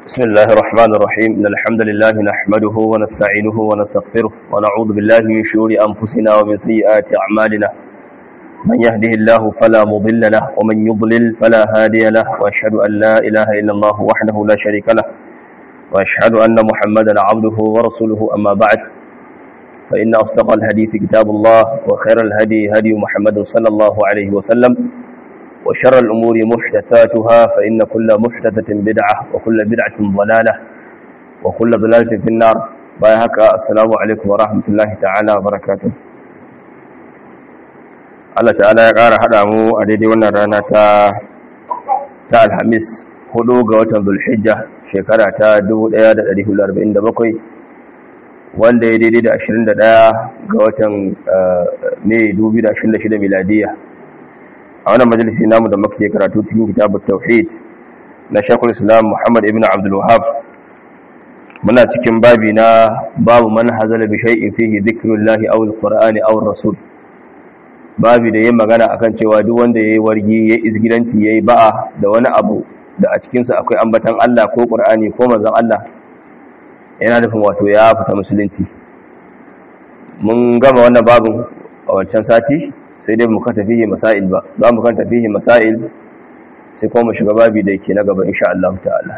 بسم الله الرحمن الرحيم إن الحمد لله نحمده ونستعينه ونستغفره ونعوذ بالله من شرور أنفسنا ومن سيئات أعمالنا من يهده الله فلا مضل له ومن يضلل فلا هادي له وأشهد أن لا إله إلا الله وحده لا شريك له وأشهد أن محمدا عبده ورسوله أما بعد فإن أصدق الحديث كتاب الله وخير الهدي هدي محمد صلى الله عليه وسلم وشر الأمور محدثاتها فإن كل محدثة بدعة وكل بدعة ضلالة وكل ضلالة في النار بايهك السلام عليكم ورحمة الله تعالى وبركاته Allah ta'ala ya ƙara haɗa mu a daidai wannan rana ta ta alhamis hudu ga watan zulhijja shekara ta 1447 wanda ya daidai da 21 ga watan mai 2026 miladiya a wannan majalisi namu da muke karatu cikin kitabut tauhid na Sheikhul Islam Muhammad ibn Abdul Wahhab muna cikin babi na babu man hazala bi shay'in fihi dhikrullahi aw alqur'ani aw rasul babi da yayin magana akan cewa duk wanda yayi wargi yayi izgilanci yayi ba'a da wani abu da a cikin sa akwai ambatan Allah ko Qur'ani ko manzon Allah yana nufin wato ya fita musulunci mun gama wannan babin a wancan sati sai dai muka tafihi masail ba za mu kan tafihi masail sai kuma shiga babi da yake na gaba insha Allah ta'ala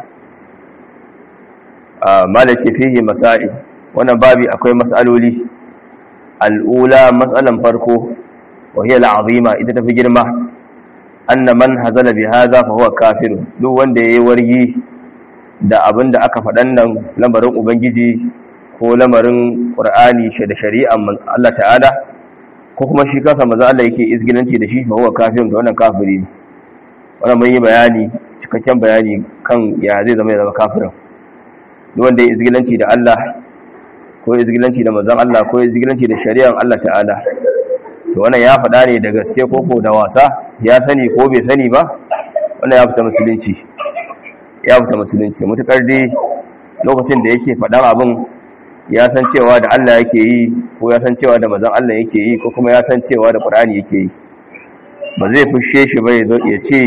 a malace fihi masail wannan babi akwai mas'aloli al'ula mas'alan farko wa hiya al'azima ita tafi girma anna man hazala bi hadha fa huwa kafir duk wanda yayi wargi da abinda aka faɗan nan lamarin ubangiji ko lamarin qur'ani da shari'an Allah ta'ala ko kuma shi kansa maza Allah yake izgilanci da shi ba huwa kafirin da wannan kafiri ne wannan mun yi bayani cikakken bayani kan ya zai zama ya zama kafirin duk wanda ya izgilanci da Allah ko izgilanci da manzon Allah ko izgilanci da shari'ar Allah ta'ala to wannan ya faɗa ne da gaske ko ko da wasa ya sani ko bai sani ba wannan ya fita musulunci ya fita musulunci mutakar dai lokacin da yake faɗan abin ya san cewa da Allah yake yi ko ya san cewa da mazan Allah yake yi ko kuma ya san cewa da Qur'ani yake yi ba zai fushe shi ba ya ce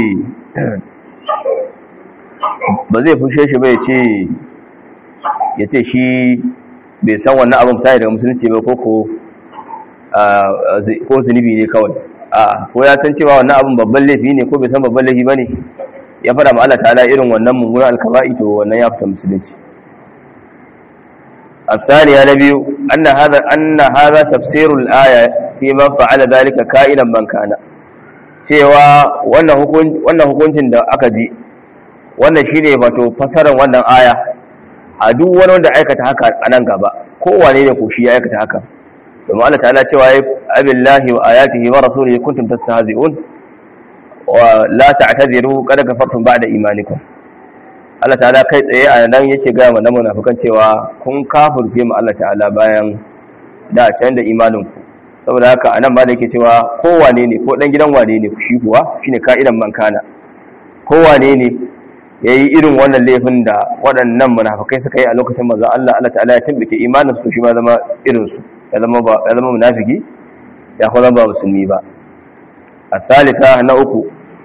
ba zai fushe shi ba ya ce ya ce shi bai san wannan abin ta daga musulunci ba ko ko ko zunubi ne kawai a ko ya san cewa wannan abin babban laifi ne ko bai san babban laifi ba ne ya fara ma Allah ta'ala irin wannan mummunan alkaba'i to wannan ya fita musulunci الثانية نبي أن هذا أن هذا تفسير الآية في من فعل ذلك كائنا من كان cewa wannan hukuncin da aka ji wannan shine wato fasarar wannan aya a duk wani wanda aikata haka a nan gaba kowane ne ko shi ya aikata haka domin Allah ta'ala cewa ya abillahi wa ayatihi wa rasulihi kuntum tastahzi'un wa la ta'tadiru qad kafartum ba'da imanikum Allah ta'ala kai tsaye a nan yake gaya mana munafikan cewa kun kafirce mu Allah ta'ala bayan da can da imanin ku saboda haka anan ma da yake cewa kowane ne ko dan gidan wane ne shi kuwa shine ka'idan man kana kowane ne yayi irin wannan laifin da waɗannan munafikai suka yi a lokacin manzo Allah Allah ta'ala ya tambake imanin su shi ma zama irin su ya zama ba ya zama munafiki ya kuma ba musulmi ba الثالثة نأكو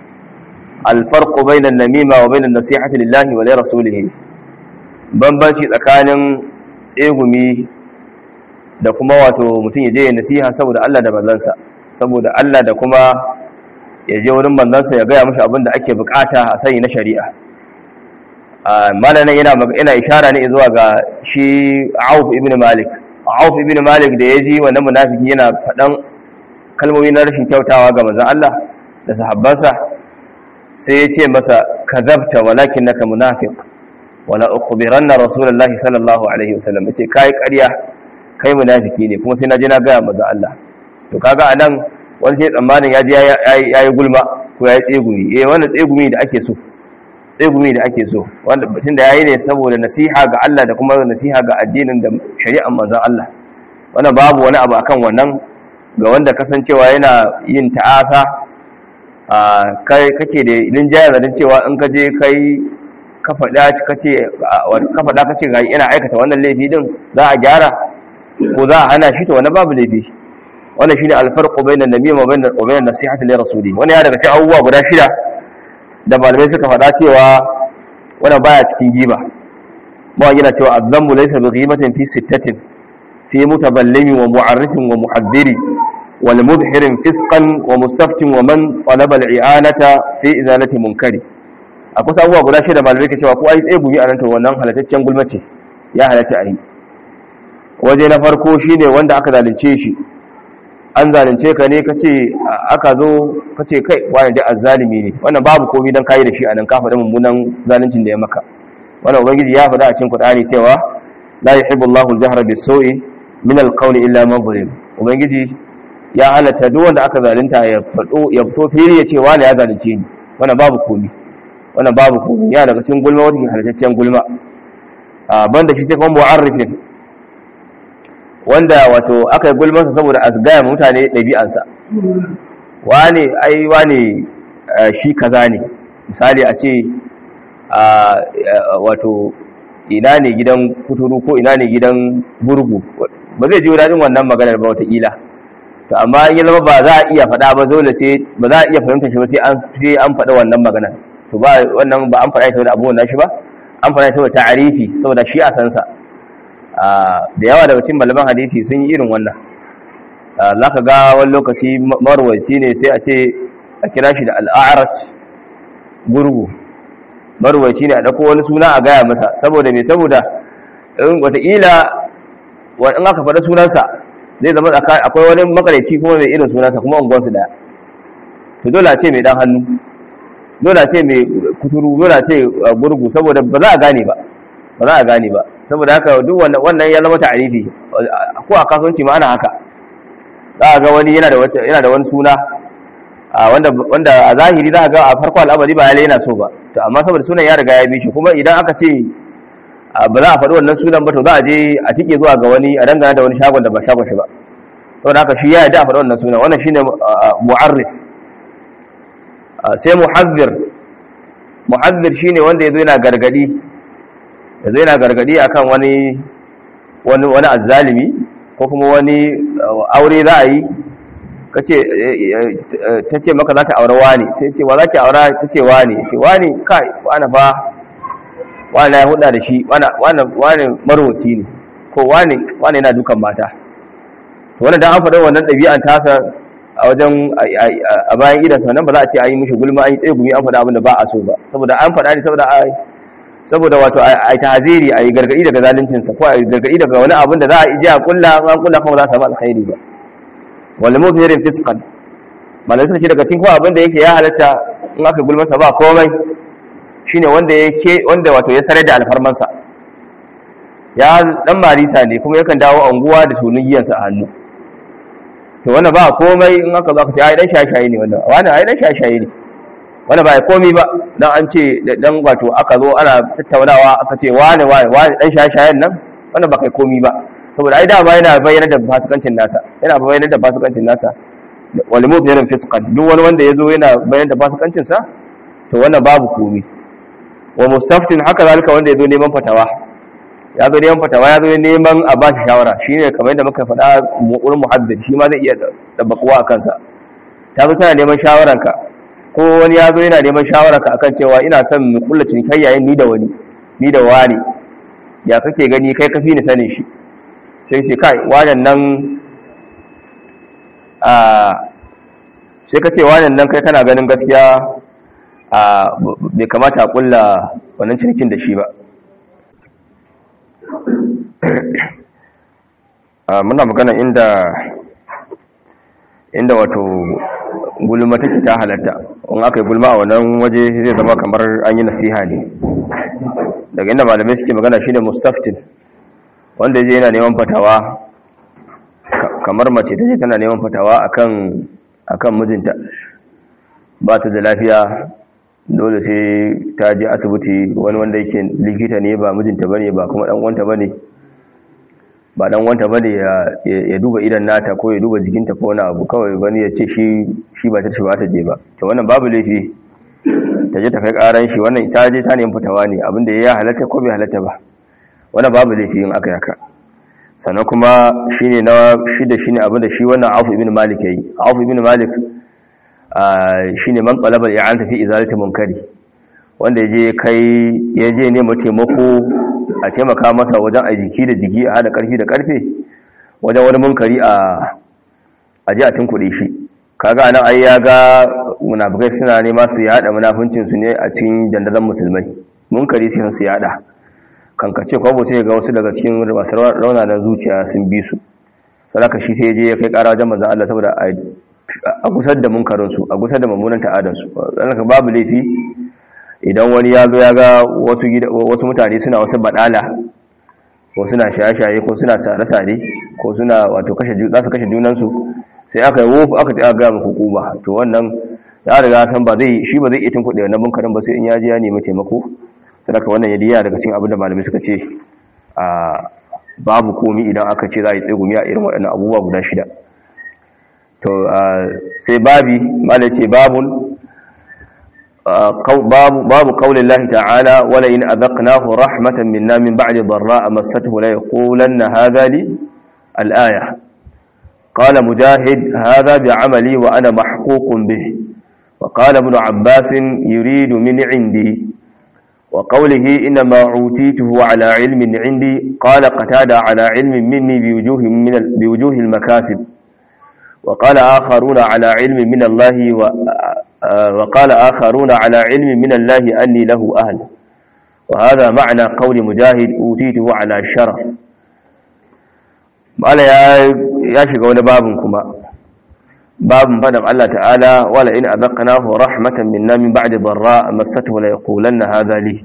الفرق بين النميمة وبين النصيحة لله ولرسوله bambanci tsakanin tsegumi da kuma wato mutum ya je ya nasiha saboda Allah da manzansa saboda Allah da kuma ya je wurin manzansa ya gaya mashi abin da ake bukata a sani na shari'a malamin yana yana ishara ne zuwa ga shi Auf ibn Malik Auf ibn Malik da ya ji wannan munafiki yana faɗan kalmomi na rashin kyautawa ga manzon Allah da sahabbansa sai ya ce masa kazabta walakin naka munafiq wala ukhbiranna rasulullahi sallallahu alaihi wasallam yace kai ƙarya kai munafiki ne kuma sai na je na ga manzo Allah to kaga anan wani sai tsammanin ya je yayi gulma ko yayi tsegumi eh wannan tsegumi da ake so tsegumi da ake so wanda batun da yayi ne saboda nasiha ga Allah da kuma nasiha ga addinin da shari'ar manzon Allah wannan babu wani abu akan wannan ga wanda kasancewa yana yin ta'asa kai kake da linjayar da cewa in ka je kai ka faɗa kace ka faɗa kace ga ina aikata wannan laifi din za a gyara ko za a hana shi to wannan babu laifi wannan shine alfarqu bainan nabiyyi wa bainan wa bainan nasihati li rasuli wannan ya daga cikin abubuwa guda shida da malamai suka faɗa cewa wannan baya cikin giba ma yana cewa azzambu laysa bi ghibatin fi sittatin fi mutaballimi wa mu'arrifin wa muhaddiri wal mudhirin fisqan wa mustaftin wa man talaba al i'anata fi izalati munkari akwai abubuwa guda shida malamai ke cewa ko ai tsaye gumi a nan to wannan halataccen gulma ce ya halatta a yi waje na farko shine wanda aka zalunce shi an zalunce ka ne kace aka zo kace kai wani da azzalimi ne wannan babu komai dan kai da shi anan ka faɗa mummunan zaluncin da ya maka wannan ubangiji ya faɗa a cikin Qur'ani cewa la yuhibbu Allahu al-jahra bis-su'i min al-qawli illa man zulim ubangiji ya halatta duk wanda aka zalunta ya fado ya fito fili ya ce wani ya zalunce ni wannan babu komai wannan babu komai ya daga cikin gulma wanda halattaccen gulma a banda shi sai kuma mu'arrifin wanda wato aka yi gulmansa saboda a gaya mutane ɗabi'ansa wane ai wane shi kaza ne misali a ce wato ina ne gidan kuturu ko ina ne gidan burgu ba zai ji daɗin wannan maganar ba wataƙila to amma in zama ba za a iya faɗa ba dole sai ba za a iya fahimtar shi ba sai an faɗa wannan maganar to ba wannan ba an faɗa ita da abubuwan nashi ba an faɗa ita da ta'arifi saboda shi a sansa da yawa daga cikin malaman hadisi sun yi irin wannan za ka ga wani lokaci marwaci ne sai a ce a kira shi da al'arat gurgu marwaci ne a ɗauko wani suna a gaya masa saboda mai saboda in wataƙila in aka faɗa sunansa zai zama akwai wani makareci kuma mai irin sunansa kuma unguwarsu ɗaya to dole a ce mai ɗan hannu dole a ce mai kuturu dole a ce gurgu saboda ba za a gane ba ba za a gane ba saboda haka duk wannan ya zama ta'arifi ko a kasuwanci ma ana haka za a ga wani yana da yana da wani suna wanda wanda a zahiri za a ga a farko al'amari ba yana so ba to amma saboda sunan ya riga ya bi shi kuma idan aka ce ba za a faɗi wannan sunan ba to za a je a tike zuwa ga wani a dangana da wani shagon da ba shagon shi ba saboda haka shi ya yarda a faɗi wannan sunan wannan shine mu'arrif sai muhazzir muhazzir shine wanda yazo yana gargadi yazo yana gargadi akan wani wani wani azzalimi ko kuma wani aure za a yi kace tace maka za ta aure wani sai ce wa za ki aura tace wani ce wani kai wani fa wani ya huda da shi wani wani marwaci ne ko wani wani yana dukan mata to wannan dan an faɗa wannan ɗabi'an tasa a wajen a bayan idansa nan ba za a ce an yi mishi gulma an yi tsaye gumi an faɗa abin da ba a so ba saboda an faɗa ne saboda a saboda wato a yi tahaziri a yi gargaɗi daga zaluncinsa ko a yi gargaɗi daga wani abin da za a ije a kulla an kulla kuma za a samu alkhairi ba wal muthirin fisqan malai suka ce daga cikin kuma abin da yake ya halatta in aka gulmasa ba komai shine wanda yake wanda wato ya sare da alfarmansa ya dan marisa ne kuma yakan dawo anguwa da sunan giyansa a hannu to wannan ba komai in aka zo aka ce ai dan shashaye ne wannan wani ai dan shashaye ne wanda ba komai ba dan an ce dan wato aka zo ana tattaunawa aka ce wani wani wani dan shashayen nan wannan ba kai komai ba saboda ai dama yana bayyana da fasikancin nasa yana bayyana da fasikancin nasa wal mubhirin fisqan duk wani wanda yazo yana bayyana da fasikancin sa to wannan babu komai wa mustaftin haka zalika wanda yazo neman fatawa ya zo neman fatawa ya zo neman a ba shi shawara shine kamar yadda muka faɗa wurin muhaddid shi ma zai iya dabbakuwa a kansa ta zo tana neman shawaranka ko wani ya zo yana neman shawaranka akan cewa ina son mu kulla cinikayya ni da wani ni da wani ya kake gani kai kafi ni sanin shi sai ce kai wannan nan a sai ka ce wannan nan kai kana ganin gaskiya a bai kamata a kulla wannan cinikin da shi ba muna magana inda inda wato gulma take ta halatta in aka yi gulma a wannan waje zai zama kamar an yi nasiha ne daga inda malamai suke magana shine mustaftin wanda je yana neman fatawa kamar mace ta ce tana neman fatawa akan akan mijinta ba ta da lafiya dole sai ta je asibiti wani wanda yake likita ne ba mijinta bane ba kuma dan uwanta bane ba dan uwanta bane ya duba idan nata ko ya duba jikinta ko wani abu kawai wani ya ce shi shi ba ta ce ba ta je ba to wannan babu laifi ta je ta kai karan shi wannan ta je ta nemi fitawa ne abinda ya halatta ko bai halatta ba wannan babu laifi in aka yaka sannan kuma shine na shida shine abinda shi wannan Auf ibn Malik yayi Auf ibn Malik shine man talaba i'anta fi izalati munkari wanda yaje kai yaje ne taimako a taimaka masa wajen a jiki da jiki a hada karfi da karfe wajen wani munkari a aji a tunkuɗe shi kaga anan ai ya ga munafikai suna nema su yada munafincin su ne a cikin dandazon musulmai munkari sai su yada kankace kwabo sai ga wasu daga cikin masu raunanan zuciya sun bi su sadaka shi sai je ya kai kara wajen manzon Allah saboda a gusar da munkarin su a gusar da mummunan ta'adan su ka babu laifi idan wani ya zo ya ga wasu wasu mutane suna wasu badala ko suna shaye-shaye ko suna sare-sare ko suna wato kashe za su kashe junansu sai aka yi wofu aka ta ga muku hukuma to wannan ya riga san ba zai shi ba zai iya tunkuɗe wannan munkarin ba sai in ya ji ya nemi taimako sadaka wannan ya diya daga cikin abin da malamai suka ce a babu komi idan aka ce za a yi tsegumi a irin waɗannan abubuwa guda shida to sai babi malai ce babun babu babu qaulin lahi ta'ala wala in adaqnahu rahmatan minna min ba'di dharra massathu la yaqulanna hadha li al-aya qala mujahid hadha bi'amali wa ana mahququn bih وقال ابن عباس يريد من عندي وقوله إنما عوتيته على علم عندي قال قتادة على علم مني بوجوه, من بوجوه المكاسب وقال آخرون على علم من الله و وقال آخرون على علم من الله أني له أهل وهذا معنى قول مجاهد أوتيته على شرف قال يا يا شيخ بابكما باب فدم الله تعالى ولئن أذقناه رحمة منا من بعد ضراء مسته ليقولن هذا لي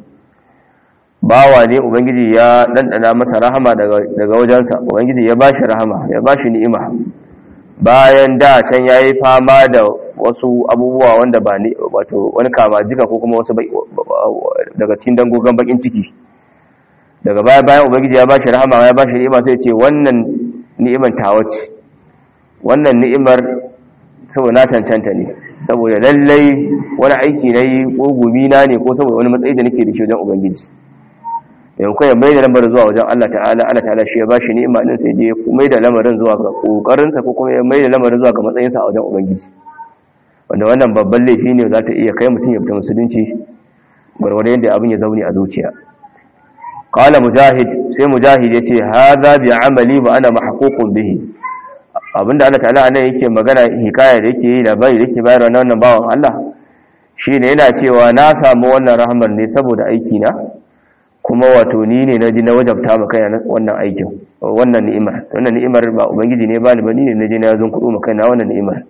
bawa ne ubangiji ya dandana masa rahama daga wajensa ubangiji ya bashi rahama ya bashi ni'ima bayan da can yayi fama da wasu abubuwa wanda ba ni wato wani kama jika ko kuma wasu daga cikin dangogon bakin ciki daga baya bayan ubangiji ya bashi rahama ya bashi ni'ima sai ce wannan ni'imar tawa ce wannan ni'imar saboda na cancanta ne saboda lallai wani aiki na yi ko gumi na ne ko saboda wani matsayi da nake da shi wajen ubangiji yankun ya mai da lamarin zuwa wajen Allah ta'ala Allah ta'ala shi ya ba shi ni'ima din sai je mai da lamarin zuwa ga kokarinsa ko kuma ya mai da lamarin zuwa ga matsayinsa a wajen ubangiji wanda wannan babban laifi ne za ta iya kai mutum ya fita musulunci gwargwadon yadda abin ya zaune a zuciya qala mujahid sai mujahid yace hadha bi amali wa ana mahququn bihi abinda Allah ta'ala anan yake magana hikaya da yake yi labari da yake bayarwa na wannan bawan Allah shine yana cewa na samu wannan rahmar ne saboda aiki na kuma wato ni ne naji na wajabta maka yana wannan aikin wannan ni'imar wannan ni'imar ba ubangiji ne ba ni ba ni ne naji na zun kudu maka na wannan ni'imar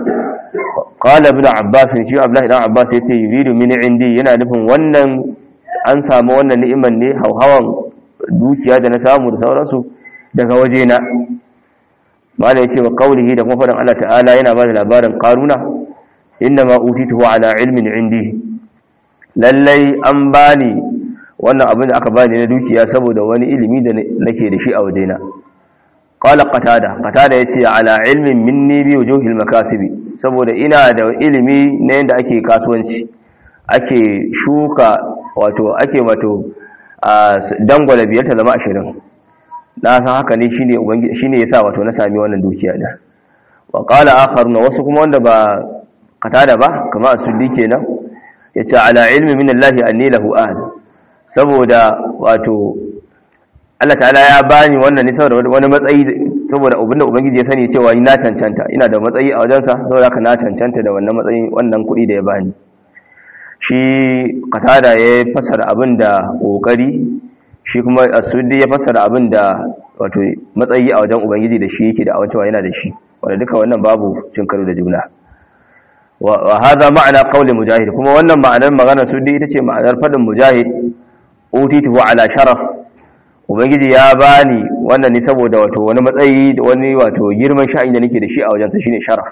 qala ibn abbas shi abdullahi dan abbas yace yuridu min indi yana nufin wannan an samu wannan ni'imar ne hauhawan dukiya da na samu da sauransu daga wajena mala yace wa qawlihi da kuma faɗin Allah ta'ala yana ba da labarin qaruna ma utituhu ala ilmin indi lallai an bani wannan abin da aka bani na dukiya saboda wani ilimi da nake da shi a wajena qala qatada qatada yace ala ilmin minni bi wujuhil makasibi saboda ina da ilimi na yanda ake kasuwanci ake shuka wato ake wato dangwala biyar ta zama ashirin na san haka ne shine ubangiji shine yasa wato na sami wannan dukiya da wa qala akharuna wasu kuma wanda ba qatada ba kamar asuddi kenan yace ala ilmi min Allah anni lahu ahd saboda wato Allah ta'ala ya bani wannan ne saboda wani matsayi saboda abinda ubangiji ya sani cewa ina cancanta ina da matsayi a wajensa saboda haka na cancanta da wannan matsayin wannan kuɗi da ya bani shi qatada ya fasara abin da kokari shi kuma asudi ya fassara abin da wato matsayi a wajen ubangiji da shi yake da awancewa yana da shi wanda duka wannan babu cin karo da juna wa hadha ma'ana qawli mujahid kuma wannan ma'anar maganar sudi ita ce ma'anar fadin mujahid utituhu ala sharaf ubangiji ya bani wannan ne saboda wato wani matsayi da wani wato girman sha'in da nake da shi a wajen sa shine sharaf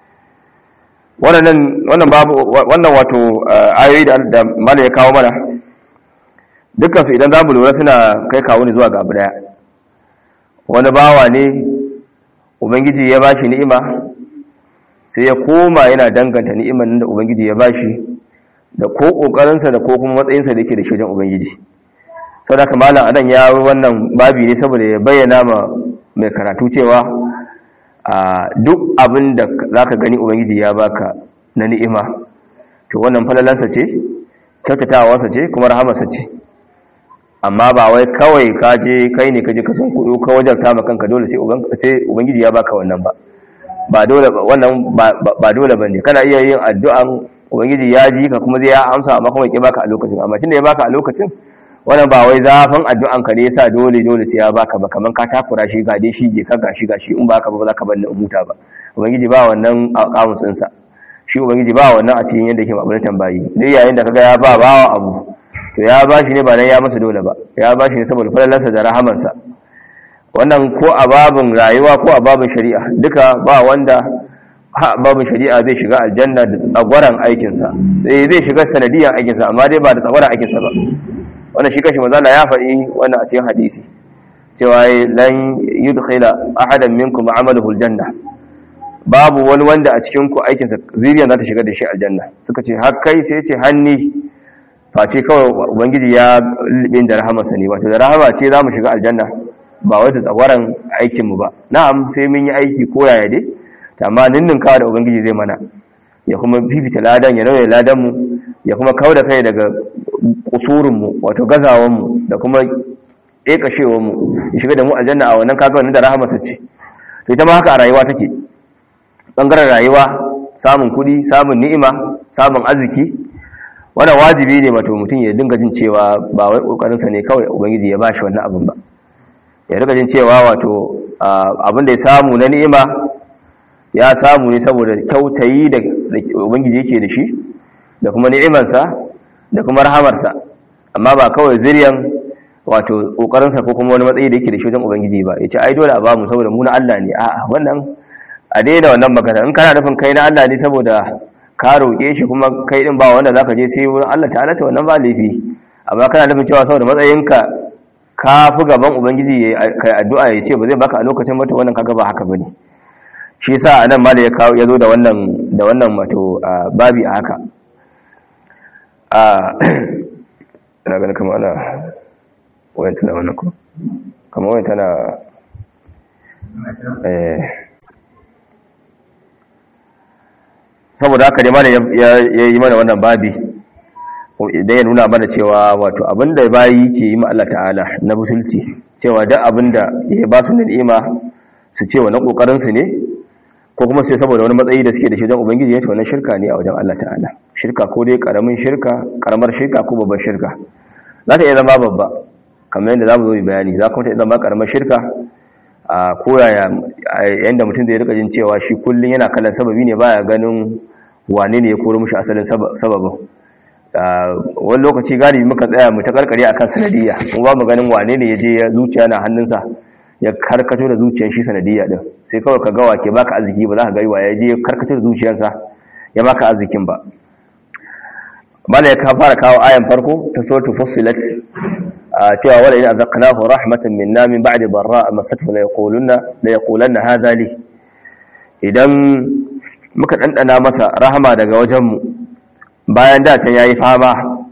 wannan wannan babu wannan wato ayoyi da mala ya kawo mana dukkansu idan za mu lura suna kai kawo ne zuwa ga abu daya wani bawa ne ubangiji ya bashi ni'ima sai ya koma yana danganta ni'iman da ubangiji ya bashi da ko kokarinsa da ko kuma matsayinsa da yake da shujin ubangiji sau da kamalan adan ya wannan babi ne saboda ya bayyana ma mai karatu cewa a duk abin da za ka gani ubangiji ya baka na ni'ima to wannan falalansa ce kyautatawarsa ce kuma rahamarsa ce amma ba wai kawai ka je kai ne ka je ka san kuɗi ka wajarta ma kanka dole sai ubangiji ya baka wannan ba ba dole wannan ba dole bane kana iya yin addu'an ubangiji ya ji ka kuma zai ya amsa amma kuma ya baka a lokacin amma tunda ya baka a lokacin wannan ba wai zafin addu'an ka ne yasa dole dole sai ya baka ba kaman ka takura shi ga dai shi je ka gashi gashi in baka ba za ka bar ni umuta ba ubangiji ba wannan kamusin sa shi ubangiji ba wannan a cikin yadda yake mabulin tambayi dai yayin da kaga ya ba bawa abu to ya ba shi ne ba dan ya masa dole ba ya ba shi ne saboda falalarsa da rahamansa wannan ko a babin rayuwa ko a babin shari'a duka ba wanda babin shari'a zai shiga aljanna da tsagwaran aikinsa zai zai shiga sanadiyan aikinsa amma dai ba da tsagwaran aikinsa ba wannan shi kashi mazala ya faɗi wannan a cikin hadisi cewa lan yudkhila ahadan minkum amaluhu aljanna babu wani wanda a cikin ku aikinsa zuriya za ta shiga da shi aljanna suka ce har kai sai ce hanni face kawai ubangiji ya lubin da rahamarsa ne wato da rahama ce za mu shiga aljanna ba wai da tsagwaran aikinmu ba na'am sai mun yi aiki ko yaya dai amma ninnin kawo da ubangiji zai mana ya kuma fifita ladan ya nauye ladanmu ya kuma kawo da kai daga kusurinmu wato gazawanmu da kuma ƙeƙashewanmu ya shiga da mu aljanna a wannan kaga wannan da rahamarsa ce to ita ma haka a rayuwa take ɓangaren rayuwa samun kuɗi samun ni'ima samun arziki wannan wajibi ne wato mutum ya dinga jin cewa ba wai ƙoƙarinsa ne kawai ubangiji ya ba shi wannan abin ba ya riga jin cewa wato abin da ya samu na ni'ima ya samu ne saboda kyautayi da ubangiji yake da shi da kuma ni'imarsa da kuma rahamarsa amma ba kawai zuriyan wato kokarinsa ko kuma wani matsayi da yake da shi wajen ubangiji ba yace ai dole a bamu saboda mu na Allah ne a'a wannan a daina wannan magana in kana nufin kai na Allah ne saboda ka roƙe shi kuma kai din ba wanda zaka je sai wurin Allah ta'ala ta wannan ba laifi amma kana nufin cewa saboda matsayinka ka fi gaban ubangiji kai addu'a ya ce ba zai baka a lokacin mata wannan kaga ba haka bane shi yasa anan ma da ya kawo ya zo da wannan da wannan wato babi a haka a ina ganin kamar ana wayan tana wannan ko kamar wayan tana eh saboda haka dai mana ya yi mana wannan babi idan ya nuna mana cewa wato abinda bayi ke yi ma Allah ta'ala na butulci cewa duk abinda ya ba su ni'ima su ce wa na kokarin su ne ko kuma sai saboda wani matsayi da suke da shi wajen ubangiji ya ce wannan shirka ne a wajen Allah ta'ala shirka ko dai karamin shirka karamar shirka ko babbar shirka za ta iya zama babba kamar yadda za mu zo bayani za kuma ta iya zama karamar shirka a koyaya yadda mutum zai rika jin cewa shi kullum yana kallon sababi ne baya ganin wane ne ya koro mushi asalin sababin wani lokaci galibi muka tsaya mu ta karkare akan sanadiyya kuma ba mu ganin wane ne ya je zuciya na hannunsa ya karkato da zuciyar shi sanadiyya din sai kawai ka gawa ke baka arziki ba za ka gari wa ya je karkato da zuciyarsa ya baka arzikin ba bala ya ka fara kawo ayan farko ta suratul fussilat cewa wala in azaqnahu rahmatan minna min ba'di darra masathu la yaquluna la yaqulanna hadha li idan muka dandana masa rahama daga wajen mu bayan da can yayi fama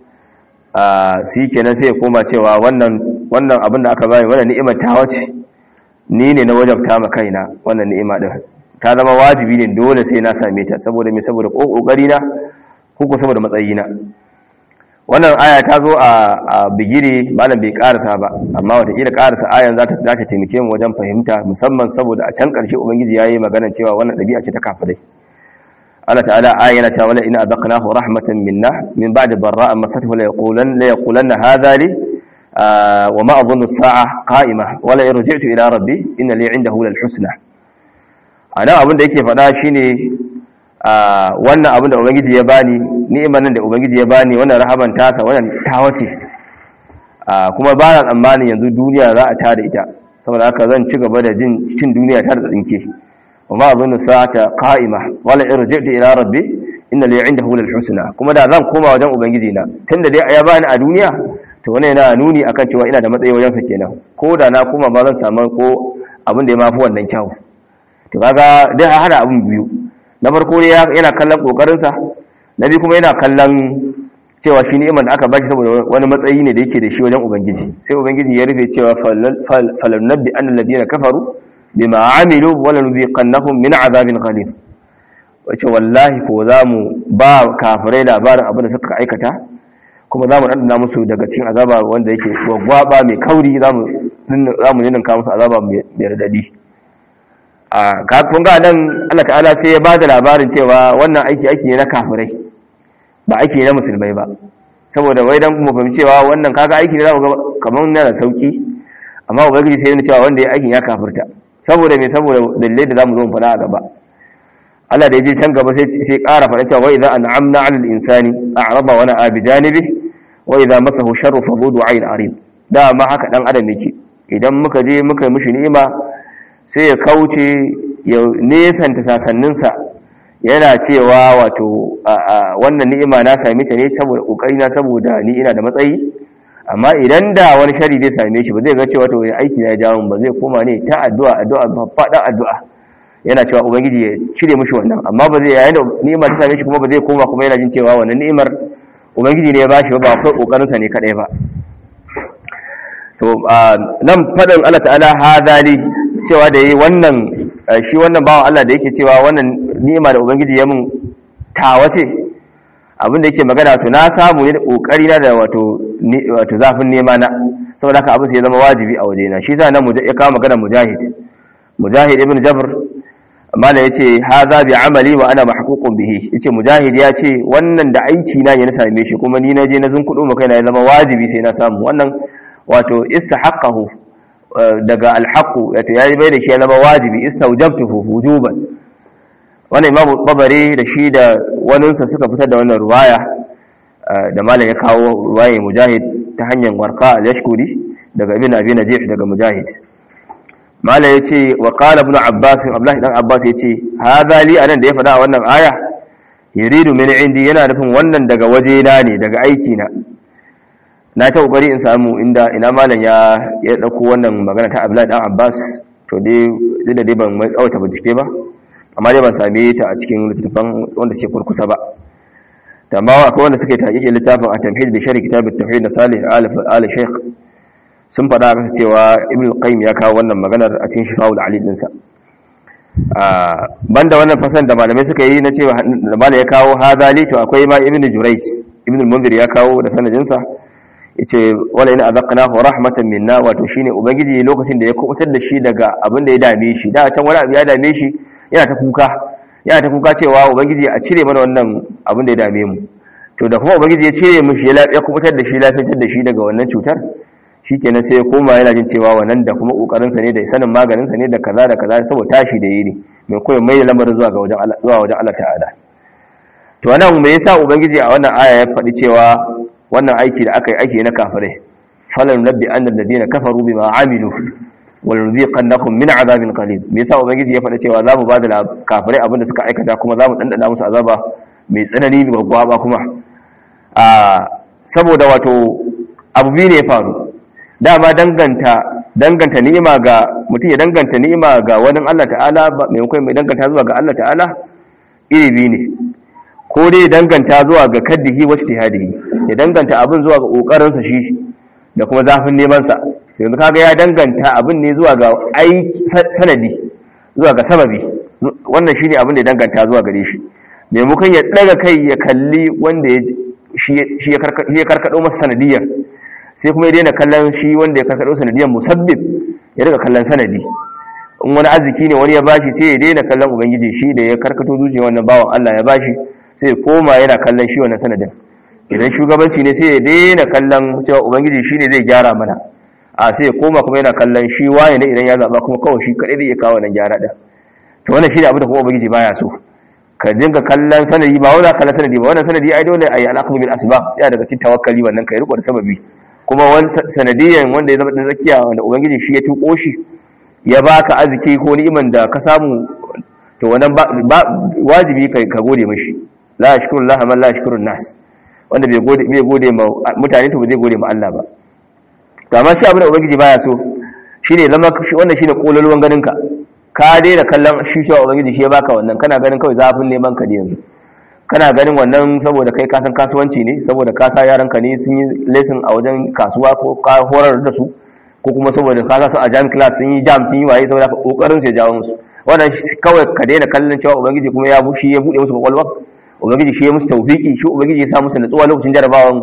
sai kenan sai ya koma cewa wannan wannan abin da aka bani wannan ni'imar ta wace ni ne na wajabta ma kaina wannan ni'ima din ta zama wajibi ne dole sai na same ta saboda me saboda kokari na ko saboda matsayi na wannan aya ta zo a bigire malam bai karasa ba amma watakila karasa ayan za ta za ta taimake mu wajen fahimta musamman saboda a can karshe ubangiji yayi magana cewa wannan dabi'a ce ta kafirai Allah ta'ala aya yana cewa wala in azaqnahu rahmatan minna min ba'di barra'a masatuhu la yaqulan la yaqulanna hadha li wa ma adhunnu as-sa'a qa'ima wala yarji'tu ila rabbi inna li 'indahu lal husna ana abin da yake faɗa shine wannan abin da ubangiji ya bani ni'imar nan da ubangiji ya bani wannan rahaban tasa wannan tawace kuma ba na tsammanin yanzu duniya za a tada ita saboda haka zan ci gaba da jin cin duniya ta da tsinke wa ma azunnu sa'ata qa'ima wala irji'tu ila rabbi inna li 'indahu lal husna kuma da zan koma wajen ubangiji na tunda dai ya bani a duniya to wannan yana nuni akan cewa ina da matsayi wajen sa kenan ko da na koma ba zan samu ko abin da ya mafi wannan kyau to kaga dai a hada abin biyu na farko ne yana kallon kokarinsa na biyu kuma yana kallon cewa shi ni'imar da aka baki saboda wani matsayi ne da yake da shi wajen ubangiji sai ubangiji ya rufe cewa falanabbi annal ladina kafaru bima amilu wala nuziqannahum min azabin ghalib wace wallahi ko zamu ba kafirai labarin abin da suka aikata kuma za mu ɗanɗana musu daga cikin azaba wanda yake gwaggwaba mai kauri za mu ninka musu azaba mai radadi a kafin ga nan Allah ta'ala sai ya ba da labarin cewa wannan aiki aiki ne na kafirai ba aiki ne na musulmai ba saboda wai dan mu fahimci cewa wannan kaga aiki ne za mu ga kamar yana da sauki amma ubangiji sai ya cewa wanda ya aikin ya kafirta saboda me saboda dalilai da zamu zo mu fara a gaba Allah da ya je can gaba sai sai ƙara faɗa cewa wa idza an'amna 'ala al-insani a'rada wa na'a bi janibi wa idza masahu sharru fa dhu du'ain arid da ma haka dan adam yake idan muka je muka mishi ni'ima sai ya kauce ya nesanta sasanninsa yana cewa wato wannan ni'ima na same ta ne saboda kokari na saboda ni ina da matsayi amma idan da wani shari zai same shi ba zai ga cewa to aiki na ya jawo ba zai koma ne ta addu'a addu'a faɗa addu'a yana cewa ubangiji ya cire mishi wannan amma ba zai yayin da ni'imar ta same shi kuma ba zai koma kuma yana jin cewa wannan ni'imar ubangiji ne ya bashi ba ba akwai kokarin sa ne kadai ba to nan fadin Allah ta'ala hadali cewa da yi wannan shi wannan bawan Allah da yake cewa wannan ni'ima da ubangiji ya mun tawa ce abin da yake magana to na samu ne da kokari na da wato wato zafin nema na saboda haka abin sai ya zama wajibi a waje na shi yasa nan ya kawo magana mujahid mujahid ibn jabr mala yace hadha bi amali wa ana mahququn bihi yace mujahid ya ce wannan da aiki na ne na same shi kuma ni na je na zunkudo mu kaina ya zama wajibi sai na samu wannan wato istahaqqahu daga alhaqu wato ya bai da shi ya zama wajibi istawjabtuhu wujuban wannan imamu babare da shi da waninsa suka fitar da wannan ruwaya da malam ya kawo ruwaya mujahid ta hanyar warqa al-yashkuri daga ibn abi najih daga mujahid malam ya ce wa qala ibn abbas abdullahi dan abbas ya ce hadha li anan da ya faɗa a wannan aya yuridu min indi yana nufin wannan daga waje na ne daga aiki na na ta kokari in samu inda ina malam ya ya dauko wannan magana ta abdullahi dan abbas to dai da dai ban mai tsawata bincike ba amma dai ban same ta a cikin littafin wanda ce kurkusa ba tambawa akwai wanda suke taƙiƙe littafin a tamhid da shari kitab at-tauhid na salih al shaykh sun faɗa masa cewa ibn qayyim ya kawo wannan maganar a cikin shifa'ul ali din sa banda wannan fasan da malamai suka yi na cewa da malai ya kawo hadali to akwai ma ibn jurayj ibn al-munzir ya kawo da sanadin sa yace wala in azaqnahu rahmatan minna wato shine ubangiji lokacin da ya kubutar da shi daga abin da ya dame shi da can wani abu ya dame shi yana ta kuka yana ta kuka cewa ubangiji a cire mana wannan abin da ya dame mu to da kuma ubangiji ya cire mu shi ya kubutar da shi lafiyar da shi daga wannan cutar shikenan sai ya koma yana jin cewa wannan da kuma kokarin sa ne da sanin maganin sa ne da kaza da kaza saboda tashi da yi ne mai koyi mai lamarin zuwa ga wajen Allah zuwa wajen Allah ta'ala to wannan me yasa ubangiji a wannan aya ya faɗi cewa wannan aiki da aka yi aiki na kafirai falan nabbi anna alladhina kafaru bima amilu walnuziqannakum min azabin qalil me yasa ubangiji ya faɗa cewa zamu ba da kafirai abin da suka aikata kuma zamu dandana musu azaba mai tsanani da gwagwaba kuma a saboda wato abu biyu ne ya faru dama danganta danganta ni'ima ga mutum ya danganta ni'ima ga wani Allah ta'ala maimakon mai danganta zuwa ga Allah ta'ala iri biyu ne ko dai danganta zuwa ga kaddihi wa ijtihadihi ya danganta abin zuwa ga kokarin sa shi da kuma zafin neman sa yanzu kaga ya danganta abin ne zuwa ga ai sanadi zuwa ga sababi wannan shine abin da ya danganta zuwa gare shi maimakon ya daga kai ya kalli wanda shi ya karkado masa sanadiyar sai kuma ya daina kallon shi wanda ya karkado sanadiyar musabbib ya riga kallon sanadi in wani arziki ne wani ya bashi sai ya daina kallon ubangiji shi da ya karkato zuciya wannan bawan Allah ya bashi sai ya koma yana kallon shi wannan sanadin idan shugabanci ne sai ya daina kallon cewa ubangiji shi ne zai gyara mana a sai ya koma kuma yana kallon shi waye ne idan ya zaba kuma kawai shi kadai zai iya kawo nan gyara da to wannan shi ne abin da kuma ubangiji baya so ka dinga kallon sanadi ba wani kallon sanadi ba wannan sanadi ai dole ayi alaqmu bil asbab ya daga cikin tawakkali wannan kai riko da sababi kuma wani sanadiyan wanda ya zama da zakiya wanda ubangiji shi ya tuko shi ya baka arziki ko ni'iman da ka samu to wannan wajibi kai ka gode mishi la yashkuru Allah man la yashkuru nas wanda bai gode bai gode ma mutane to ba zai gode ma Allah ba to amma shi abin da ubangiji baya so shine zama wannan shine kololuwan ganin ka ka daina kallon shi cewa ubangiji shi ya baka wannan kana ganin kawai zafin neman ka ne yanzu kana ganin wannan saboda kai kasan kasuwanci ne saboda ka sa yaran ka ne sun yi lesson a wajen kasuwa ko ka horar da su ko kuma saboda ka sa su a jam class sun yi jam sun yi waye saboda ka kokarin su ya jawo musu wannan kawai ka daina kallon cewa ubangiji kuma ya bushi ya bude musu kwakwalwa ubangiji shi ya musu tawfiki shi ubangiji ya sa musu natsuwa lokacin jarabawan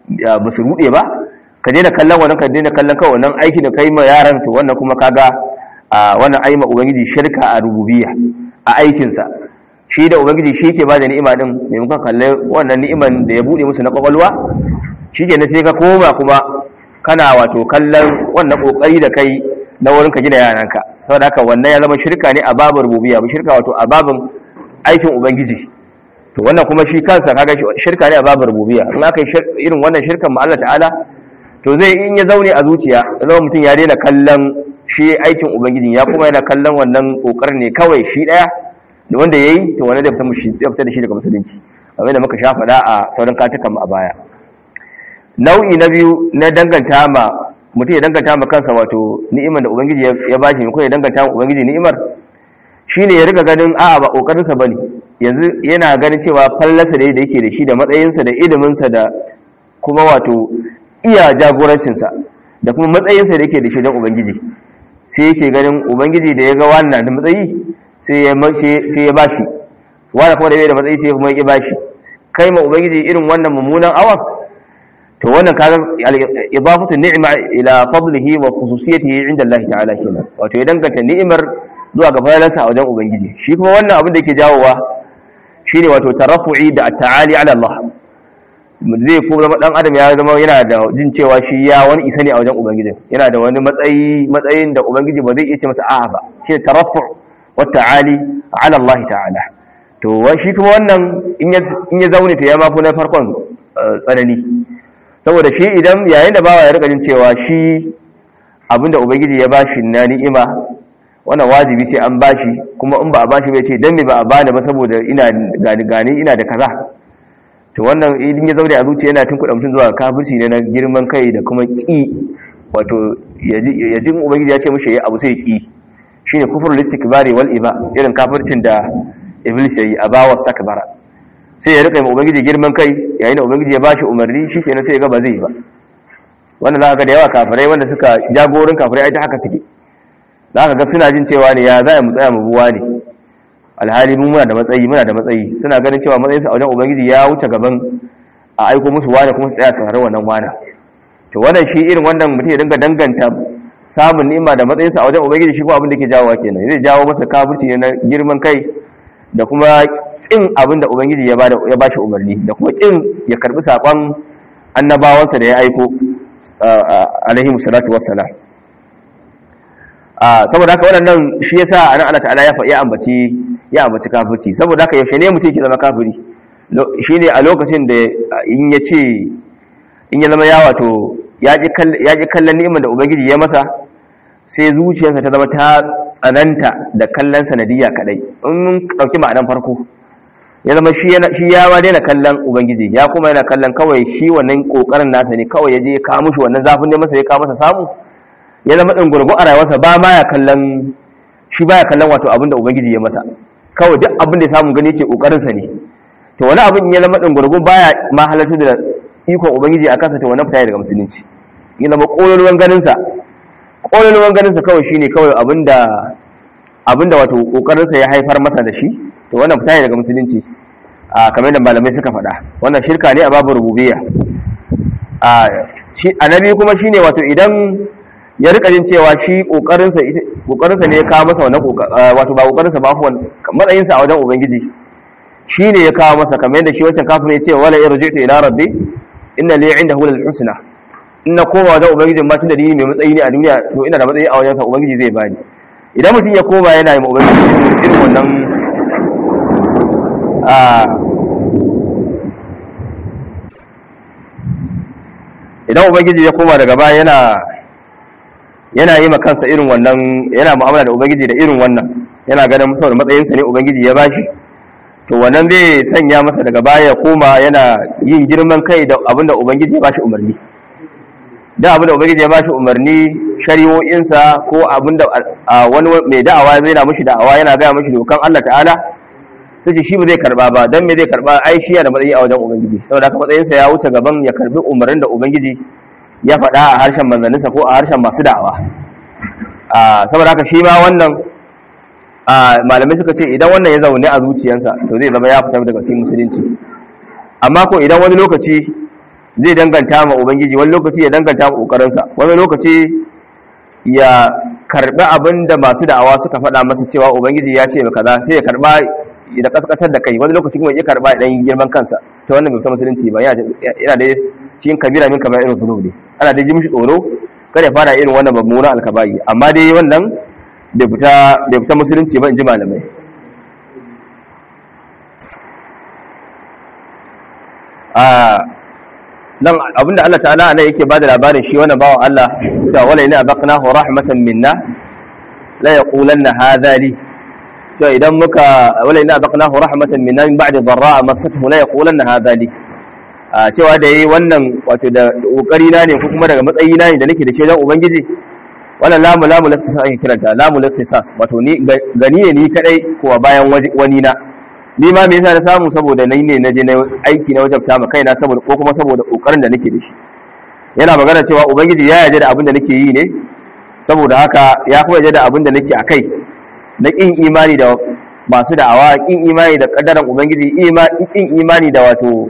ba su rude ba ka daina kallon wannan ka daina kallon kawai wannan aiki da kai ma yaran to wannan kuma kaga wannan aima ubangiji shirka a rububiyya a aikinsa shi da ubangiji shi ke ba da ni'ima din maimakon kalle wannan ni'iman da ya bude musu na kwakwalwa shi ke sai ka koma kuma kana wato kallon wannan kokari da kai na wurin ka gina yaranka saboda haka wannan ya zama shirka ne a babin rububiyya ba shirka wato a babin aikin ubangiji to wannan kuma shi kansa kaga shirka ne a babin rububiyya in aka yi irin wannan shirkan ma Allah ta'ala to zai in ya zaune a zuciya zama mutum ya daina kallon shi aikin ubangiji ya kuma yana kallon wannan kokarin ne kawai shi daya da wanda yayi to wani zai fita da shi daga musulunci kamar da muka sha faɗa a sauran katukan a baya nau'i na biyu na danganta ma mutum ya danganta ma kansa wato ni'imar da ubangiji ya bashi ko ya danganta ma ubangiji ni'imar shine ya riga ganin a'a ba kokarin sa bane yanzu yana ganin cewa fallasa da yake da shi da matsayinsa da iliminsa da kuma wato iya jagorancinsa da kuma matsayinsa da yake da shi don ubangiji sai yake ganin ubangiji da ya ga wannan da matsayi sai ya bashi wanda kuma da bai da matsayi sai kuma ya bashi kai ma ubangiji irin wannan mummunan awa to wannan kaga idafatu ni'ma ila fadlihi wa khususiyatihi inda Allah ta'ala kenan wato ya danganta ni'imar zuwa ga fadalarsa a wajen ubangiji shi kuma wannan abin da yake jawowa shine wato tarafu'i da at-ta'ali ala Allah zai ko zama dan adam ya zama yana da jin cewa shi ya wani isa ne a wajen ubangiji yana da wani matsayi matsayin da ubangiji ba zai iya ce masa a'a ba shi tarafu' wa ta'ali ala Allah ta'ala to shi kuma wannan in ya zaune to ya mafi na farkon tsanani saboda shi idan yayin da bawa ya rika jin cewa shi abinda ubangiji ya bashi na ni'ima wannan wajibi sai an bashi kuma in ba a bashi bai ce dan me ba a bani ba saboda ina gani gani ina da kaza to wannan idan ya zaune a zuciya yana tunkuɗa mutum zuwa kafirci ne na girman kai da kuma ƙi wato ya ji ubangiji ya ce mishi ya abu sai ƙi shine kufrul istikbari wal iba irin kafircin da iblis yayi a bawa sakbara sai ya rika mai ubangiji girman kai yayin da ubangiji ya bashi umarni shikenan sai ya ga ba zai ba wannan za ka ga da yawa kafirai wanda suka jagorin kafirai ai ta haka suke za ka ga suna jin cewa ne ya za mu tsaya mu buwa ne alhali mu muna da matsayi muna da matsayi suna ganin cewa matsayinsa a wajen ubangiji ya wuce gaban a aiko musu wani kuma su tsaya su harar wannan wana to wannan shi irin wannan mutum ya dinga danganta samun ni'ima da matsayinsa a wajen ubangiji shi kuma abin da ke jawowa kenan zai jawo masa kafirci ne na girman kai da kuma kin abin da ubangiji ya bada ya bashi umarni da kuma kin ya karbi sakon annabawansa da ya aiko alaihi musallatu wassalam saboda haka waɗannan shi yasa anan Allah ta'ala ya ya ambaci ya ambaci kafirci saboda haka yaushe ne mutum ke zama kafiri shine a lokacin da in ya ce in ya zama ya wato ya ji kallon ni'imar da ubangiji ya masa sai zuciyarsa ta zama ta tsananta da kallon sanadiyya kadai in mun ɗauki ma'anan farko ya zama shi ya ma daina kallon ubangiji ya kuma yana kallon kawai shi wannan kokarin nasa ne kawai ya je ya kawo mushi wannan zafin ne masa ya kawo masa samu ya zama ɗin gurgu a rayuwarsa ba ma ya kallon shi ba ya kallon wato abin da ubangiji ya masa kawai duk abin da ya samu gani ke ƙoƙarinsa ne to wani abin ya zama ɗin gurgu ba ya ma halartu da ikon ubangiji a kansa to wani fita daga musulunci ya zama ƙololuwan ganinsa ƙololuwan ganinsa kawai shine kawai abin da abin da wato ƙoƙarinsa ya haifar masa da shi to wannan fita daga musulunci a kamar da malamai suka faɗa wannan shirka ne a babu rububiyya a annabi kuma shine wato idan ya rika jin cewa shi kokarinsa kokarinsa ne ya kawo masa wannan wato ba kokarinsa ba afwan matsayin sa a wajen ubangiji shi ne ya kawo masa kamar yadda shi wancan kafin ya ce wala irji'tu ila rabbi inna li 'indahu lal husna inna koma wajen ubangiji ma tunda ni mai matsayi ne a duniya to ina da matsayi a wajen sa ubangiji zai bani idan mutum ya koma yana yi ma ubangiji irin wannan a idan ubangiji ya koma daga baya yana yana yi kansa irin wannan yana mu'amala da ubangiji da irin wannan yana ganin saboda matsayinsa ne ubangiji ya bashi to wannan zai sanya masa daga baya koma yana yin girman kai da abinda ubangiji ya bashi umarni da abinda ubangiji ya bashi umarni shari'o'insa ko abinda wani mai da'awa zai na mishi da'awa yana gaya mishi dokan Allah ta'ala sai shi ba zai karba ba dan me zai karba ai shi da matsayi a wajen ubangiji saboda haka matsayinsa ya wuce gaban ya karbi umarnin da ubangiji ya faɗa a harshen manzanninsa ko a harshen masu da'awa saboda haka shi ma wannan malamai suka ce idan wannan ya zaune a zuciyansa to zai zama ya fita daga cikin musulunci amma ko idan wani lokaci zai danganta ma ubangiji wani lokaci ya danganta ma kokarinsa wani lokaci ya karbi abin da masu da'awa suka faɗa masa cewa ubangiji ya ce kaza sai ya karba da kaskatar da kai wani lokaci kuma ya karba dan girman kansa ta wannan bai musulunci ba yana da cikin kabira min kamar irin zunub ne ana da ji mishi tsoro kada ya fara irin wannan mummunan alkabayi amma dai wannan bai fita bai fita musulunci ba in ji malamai a nan abinda Allah ta'ala ne yake bada labarin shi wannan bawan Allah cewa wala ina baqnahu rahmatan minna la yaqulanna hadha li to idan muka wala ina baqnahu rahmatan minna min ba'di dharra masathu la yaqulanna hadha li a cewa da yayi wannan wato da kokari na ne ko kuma daga matsayi na ne da nake da shi dan ubangiji wannan lamu lamu laftisas ake kiranta lamu laftisas wato ni gani ne ni kadai ko bayan wani na ni ma me yasa na samu saboda nayi ne naje na aiki na wajabta ma kaina saboda ko kuma saboda kokarin da nake da shi yana magana cewa ubangiji ya yarda da abin da nake yi ne saboda haka ya kuma yarda da abin da nake akai na kin imani da masu da'awa kin imani da kaddaran ubangiji kin imani da wato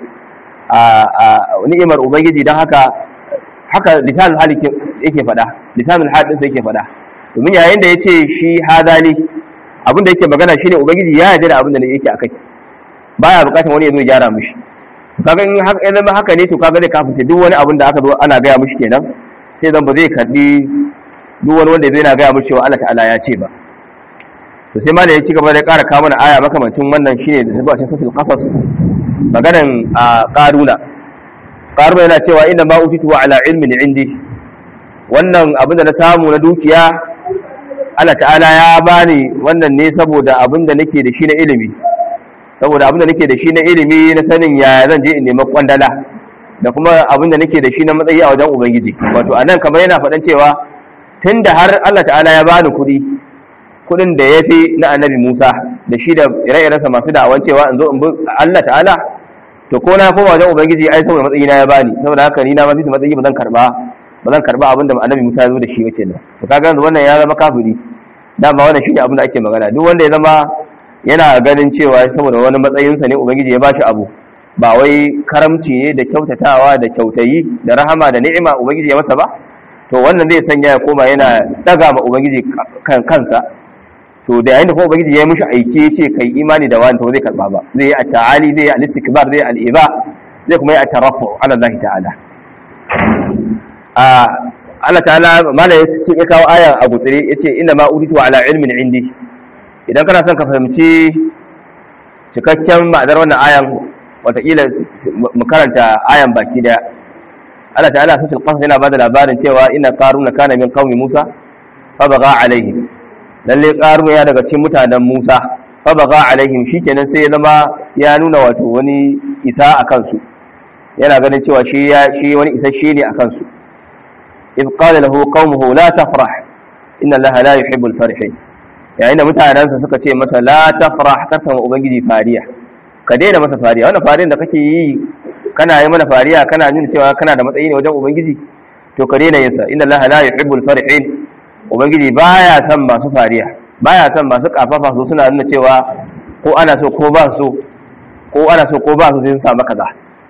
a ni'imar ubangiji don haka haka lisanul hali yake faɗa lisanul hal din sai yake faɗa domin yayin da yace shi hadali abinda yake magana shine ubangiji ya yarda da abinda ne yake akai baya bukatar wani ya zo ya gyara mishi kaga in haka idan haka ne to kaga zai kafince duk wani abin da aka zo ana gaya mishi kenan sai zan ba zai karbi duk wani wanda zai na gaya mishi cewa Allah ta'ala ya ce ba to sai malai ya ci gaba da ƙara kawo mana aya makamancin wannan shine da zuwa cikin suratul qasas maganan a qaruna qaruna yana cewa inna ma utitu ala ilmin indi wannan abin da na samu na dukiya Allah ta'ala ya bani wannan ne saboda abin da nake da shi na ilimi saboda abin da nake da shi na ilimi na sanin ya zan je in nemi kwandala da kuma abin da nake da shi na matsayi a wajen ubangiji wato anan kamar yana faɗan cewa tunda har Allah ta'ala ya bani kuɗi kuɗin da ya fi na annabi Musa da shi da ire-irensa masu da'awan cewa in zo in bi Allah ta'ala to ko na koma wajen ubangiji ai saboda matsayi na ya bani saboda haka ni na ma fi matsayi ba zan karba ba zan karba abin da annabi Musa ya zo da shi wake nan to kaga yanzu wannan ya zama kafiri dama wannan shine abin da ake magana duk wanda ya zama yana ganin cewa saboda wani matsayinsa ne ubangiji ya bashi abu ba wai karamci ne da kyautatawa da kyautayi da rahama da ni'ima ubangiji ya masa ba to wannan zai sanya ya koma yana daga ma ubangiji kansa to da yayin da kuma ubangiji ya yi mishi aiki ya ce kai imani da wani to zai karba ba zai yi at-ta'ali zai yi al-istikbar zai yi al-iba zai kuma yi at-tarafu ala Allah ta'ala a Allah ta'ala mala ya kawo aya a gutsire yace inna ma uritu ala ilmin indi idan kana son ka fahimci cikakken ma'anar wannan ayan watakila mu karanta ayan baki daya Allah ta'ala sun tilqas yana bada labarin cewa inna qaruna kana min qaumi Musa fa baga alaihim lalle qaruna ya daga cikin mutanen Musa fa baga alaihim shikenan sai ya zama ya nuna wato wani isa akan su yana ganin cewa shi ya shi wani isasshe ne akan su إذ قال له قومه لا تفرح إن الله لا يحب الفرحين yayin da mutanensa suka ce masa la tafrah karka ma ubangiji fariya ka daina masa fariya wannan fariyan da kake yi kana yi mana fariya kana nuna cewa kana da matsayi ne wajen ubangiji to ka daina yinsa inna allaha la yuhibbul farihin ubangiji baya son masu fariya baya son masu kafafa su suna nuna cewa ko ana so ko ba so ko ana so ko ba so sai sun samu kaza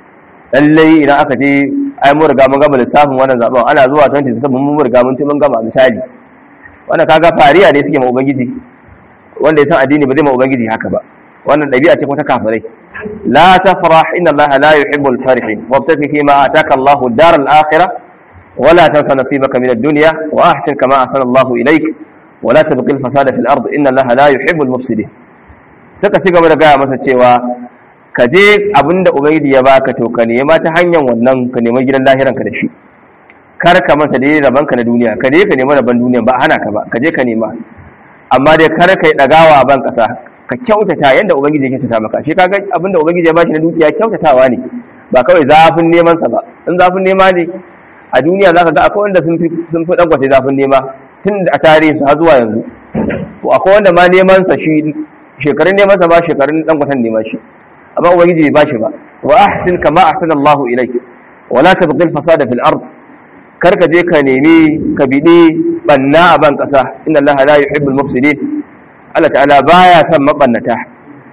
lallai idan aka je ai mun riga mun gama lissafin wannan zaben ana zuwa 20 mun riga mun ci mun gama misali wannan kaga fariya ne suke ma ubangiji wanda ya san addini ba zai ma ubangiji haka ba wannan dabi'a ce ko ta kafirai la tafrah inna allaha la yuhibbul farihin wabtaqi fi ma ataka allahu ad-dar al-akhirah ولا تنسى نصيبك من الدنيا واحسن كما احسن الله اليك ولا تبغي الفساد في الارض ان الله لا يحب المفسدين suka ci gaba da gaya masa cewa ka je abinda ubangiji ya baka to ka nema ta hanyar wannan ka nema gidan lahiran ka da shi kar ka manta dai raban ka na duniya ka je ka nema raban duniya ba hana ka ba ka je ka nema amma dai kar ka yi dagawa a ban kasa ka kyautata yanda ubangiji ya kyautata maka shi kaga abinda ubangiji ya bashi na dukiya kyautatawa ne ba kawai zafin neman sa ba in zafin nema ne a duniya zaka ga akwai wanda sun fi sun fi dangwata zafin nema tun a tarihi su har zuwa yanzu to akwai wanda ma neman sa shi shekarun neman sa ba shekarun dangwatan nema shi amma ubangiji bai bashi ba wa ahsin kama ahsana Allah ilayk wa la tabghil fasada fil ard kar ka je ka nemi ka bidi banna a ban kasa inna Allah la yuhibbul mufsidin Allah ta'ala baya son mabannata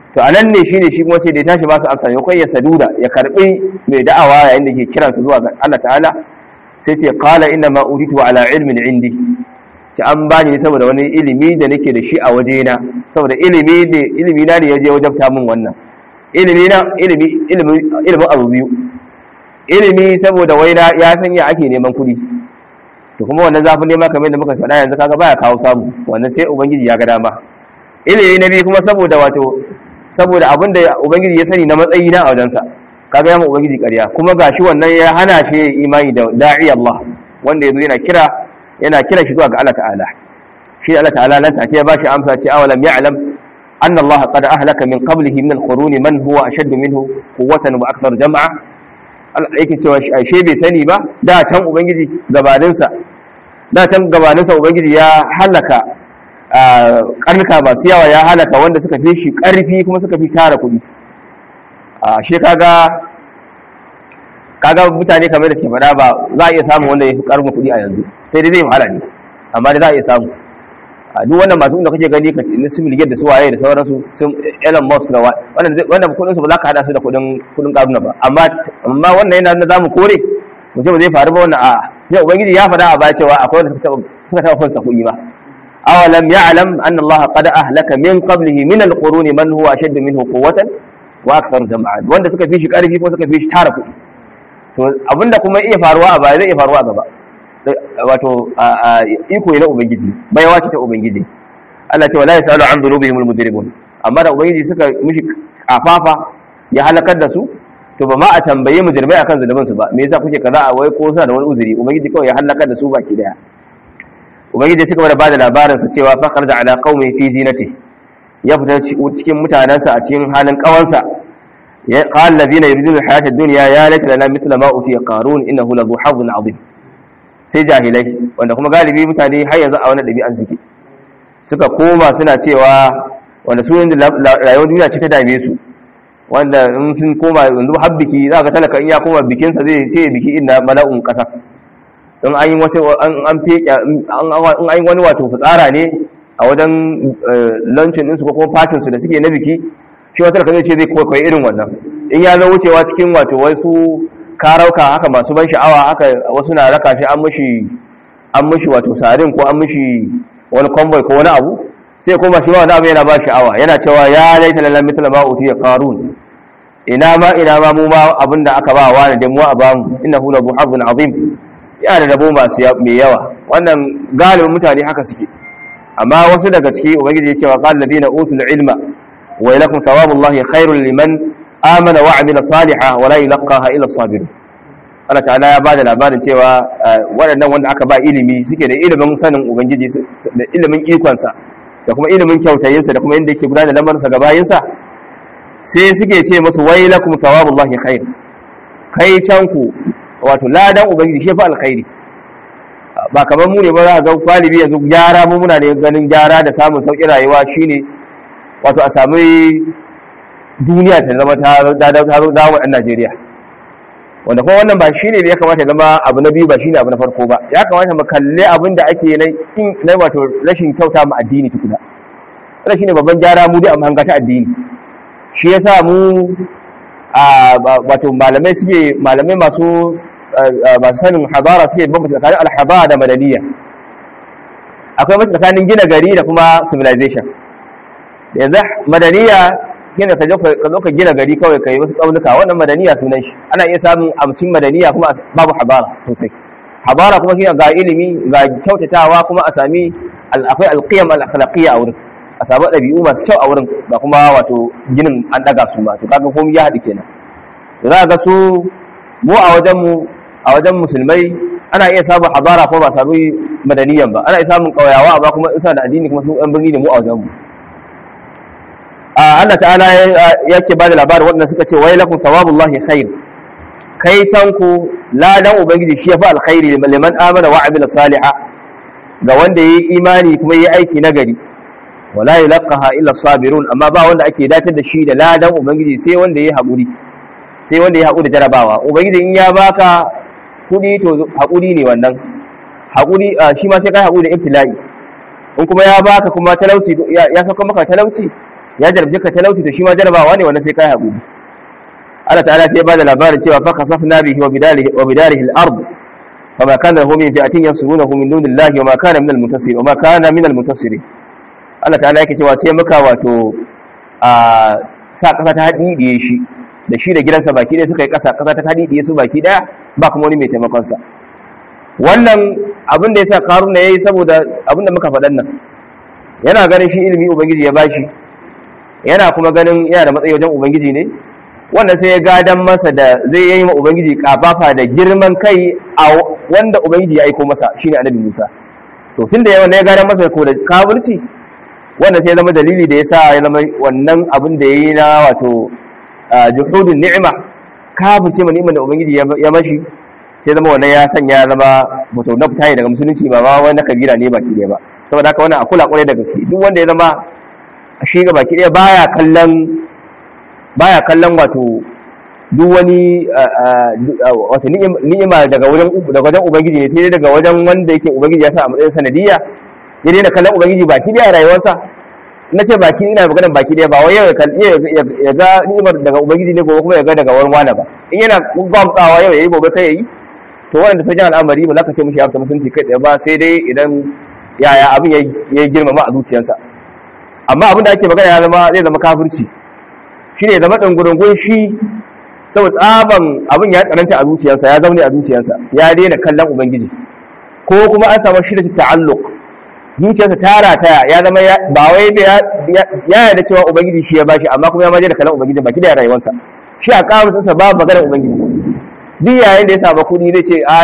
to anan ne shine shi kuma sai da ya tashi ba su amsa ya kai ya saduda ya karbi mai da'awa yayin da ke kiransa zuwa ga Allah ta'ala sai ce qala inna ma uritu ala ilmin indi ci an bani saboda wani ilimi da nake da shi a wajena saboda ilimi da ilimi na ne ya je wajabta min wannan ilimi na ilimi ilimi ilimin abu biyu ilimi saboda waina ya san ya ake neman kuɗi to kuma wannan zafin nema kamar da muka faɗa yanzu kaga baya kawo samu wannan sai ubangiji ya ga dama ilimi na biyu kuma saboda wato saboda abin da ubangiji ya sani na matsayi na a wajensa kaga yamma ubangiji ƙarya kuma gashi wannan ya hana shi imani da da'i Allah wanda yazo yana kira yana kira shi zuwa ga Allah ta'ala shi Allah ta'ala nan take ya bashi amsa ce awalam ya'lam anna Allah qad ahlaka min qablihi min al-quruni man huwa ashaddu minhu quwwatan wa akthar jam'a yake cewa ashe bai sani ba da can ubangiji gabaninsa da can gabaninsa ubangiji ya halaka karnuka masu yawa ya halaka wanda suka fi shi karfi kuma suka fi tara kuɗi ashe kaga kaga mutane kamar da suke faɗa ba za a iya samun wanda ya fi karfin kuɗi a yanzu sai dai zai wahala ne amma dai za a iya samu a duk wannan masu da kake gani ka na civil da su waye da sauransu sun Elon Musk da wannan wannan kudin su ba za ka hada su da kudin kudin karuna ba amma amma wannan yana da zamu kore mu ce ba zai faru ba wannan a sai ubangiji ya faɗa a baya cewa akwai wanda suka suka taɓa fansa kuɗi ba awalam ya'lam anna Allah qad ahlaka min qablihi min al-qurun man huwa ashaddu minhu quwwatan wa akthar jam'a wanda suka fi shi karfi ko suka fi shi tara kuɗi to abinda kuma iya faruwa a baya zai iya faruwa a gaba wato iko na ubangiji baiwa ce ta ubangiji Allah ce wala yasalu an dhunubihim almujrimun amma da ubangiji suka mishi kafafa ya halakar da su to ba ma a tambaye mujrimai akan zunubin su ba me yasa kuke kaza a wai ko suna da wani uzuri ubangiji kawai ya halakar da su baki daya ubangiji suka bada bada labarin sa cewa fa kharaja ala qaumi fi zinati ya fita cikin mutanansa a cikin halin kawansa ya qala alladhina yuriduna alhayata ad-dunya ya laita lana mithla ma utiya qarun innahu lahu hazzun 'azim sai jahilai wanda kuma galibi mutane har yanzu a wani ɗabi'an suke suka koma suna cewa wanda su yanzu rayuwar duniya ce ta dame su wanda in sun koma yanzu har biki za ka talaka in ya koma bikinsa zai ce biki inda mala'un ƙasa in an yi wata an feke in an yi wani wato fitsara ne a wajen lancin ɗinsu ko kuma fatinsu da suke na biki shi wata talaka zai ce zai kwaikwayi irin wannan in ya zo wucewa cikin wato wasu karauka haka masu ban sha'awa haka wasu na raka shi an mushi an mushi wato sarin ko an mushi wani convoy ko wani abu sai kuma shi ma wani abu yana ba sha'awa yana cewa ya laita lalla mithla ma utiya qarun ina ma ina ma mu ma abinda aka ba wa da mu a bamu innahu la buhabun azim yana da rabo masu mai yawa wannan galibin mutane haka suke amma wasu daga ciki ubangiji ya ce wa qala ladina utul ilma wa ilakum thawabullahi khairul liman amana wa amila saliha wa la yulqaha illa sabir Allah ta'ala ya bada labarin cewa waɗannan wanda aka ba ilimi suke da ilimin sanin ubangiji da ilimin ikonsa da kuma ilimin kyautayinsa da kuma inda yake gudanar da lamarinsa ga bayinsa sai suke ce musu wailakum thawabullahi khair kai can ku wato ladan ubangiji shi fa alkhairi ba kamar mu ne ba za ga galibi yanzu gyara mu muna da ganin gyara da samun sauƙin rayuwa shine wato a sami duniya ta zama ta dawo ɗan Najeriya wanda kuma wannan ba shi ne ya kamata zama abu na biyu ba shi ne abu na farko ba ya kamata mu kalle abin da ake na wato rashin kyauta mu addini tukuna wannan shi ne babban gyara mu dai a mahanga ta addini shi ya sa mu wato malamai suke malamai masu masu sanin habara suke bambanta tsakanin alhabara da madaniya akwai masu tsakanin gina gari da kuma civilization yanzu madaniya gina ka zo ka gina gari kawai ka yi wasu tsaunuka wannan madaniya sunan shi ana iya samun amcin madaniya kuma babu habara sosai habara kuma shi ga ilimi ga kyautatawa kuma a sami akwai alqiyam al-akhlaqiyya a wurin a samu ɗabi'u masu kyau a wurin ba kuma wato ginin an daga su ba to kaga komai ya haɗu kenan za ga su mu a wajen mu a wajen musulmai ana iya samun habara ko ba samu madaniyan ba ana iya samun ƙauyawa ba kuma isa da addini kuma su ɗan birni ne mu a wajen mu Allah ta'ala yake ba da labarin waɗanda suka ce wai lakum thawabullahi khair kai tanku ladan ubangiji shi yafi alkhairi liman amana wa amila salihah ga wanda yayi imani kuma yayi aiki nagari wala yulqaha illa sabirun amma ba wanda ake datar da shi da ladan ubangiji sai wanda yayi haƙuri sai wanda yayi haƙuri jarabawa ubangiji in ya baka kudi to haƙuri ne wannan haƙuri shi ma sai kai haƙuri da ibtila'i in kuma ya baka kuma talauci ya saka maka talauci ya jarabce ka talauci to shi ma jarabawa ne wannan sai kai haƙuri Allah ta'ala sai ya bada labarin cewa fa kasafna bihi wa bidarihi wa bidarihi al-ard fama kana lahu min fi'atin yansurunahu min dunillahi wa ma kana min al-muntasir wa ma kana min al-muntasir Allah ta'ala yake cewa sai muka wato a sa kasa ta hadidiye shi da shi da gidansa baki ɗaya suka yi ƙasa kasa ta hadidiye su baki ɗaya ba kuma wani mai taimakon sa wannan abin da yasa karuna yayi saboda abin da muka faɗan nan yana ganin shi ilimi ubangiji ya bashi yana kuma ganin yana da matsayi wajen ubangiji ne wanda sai ya gadan masa da zai yi ma ubangiji kafafa da girman kai a wanda ubangiji ya aiko masa shine annabi Musa to tun da yawan ya gadan masa ko da kafirci wanda sai ya zama dalili da yasa ya zama wannan abin da yayi na wato juhudun ni'ima kafirce ma ni'imar da ubangiji ya mashi sai zama wannan ya sanya ya zama wato na fita daga musulunci ba ma wani kabila ne baki ɗaya ba saboda haka wannan akula kwarai da gaske duk wanda ya zama shi ga baki ɗaya baya kallon baya kallon wato duk wani wato ni'ima daga wajen daga wajen ubangiji ne sai dai daga wajen wanda yake ubangiji ya sa a matsayin sanadiyya ya daina kallon ubangiji baki ɗaya a rayuwarsa na ce baki ina maganar baki ɗaya ba wai yau ya ga ni'imar daga ubangiji ne gobe kuma ya ga daga wani wani ba in yana gwamtsawa yau ya yi gobe kai ya yi to wanda sai jan al'amari ba za ka ce mishi ya fita musulunci kai ɗaya ba sai dai idan yaya abin ya girmama a zuciyarsa amma abin da ake magana ya zama zai zama kafirci shi ne zama ɗangurungun shi saboda tsaban abin ya tsananta a zuciyarsa ya zaune a zuciyarsa ya daina kallon ubangiji ko kuma an samu shi da ta'alluq zuciyarsa ta rataya ya zama ba wai da ya yarda cewa ubangiji shi ya bashi amma kuma ya maje da kallon ubangiji baki da rayuwarsa shi a kamusinsa ba maganar ubangiji duk yayin da ya samu kuɗi zai ce ai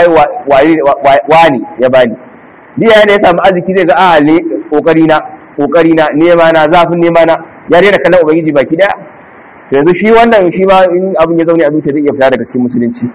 wani ya bani duk yayin da ya samu arziki zai ga a ne kokari na kokari na nema na zafin nema na ya daina kallon ubangiji baki daya to yanzu shi wannan shi ma in abin ya zaune a zuciya zai iya fita daga cikin musulunci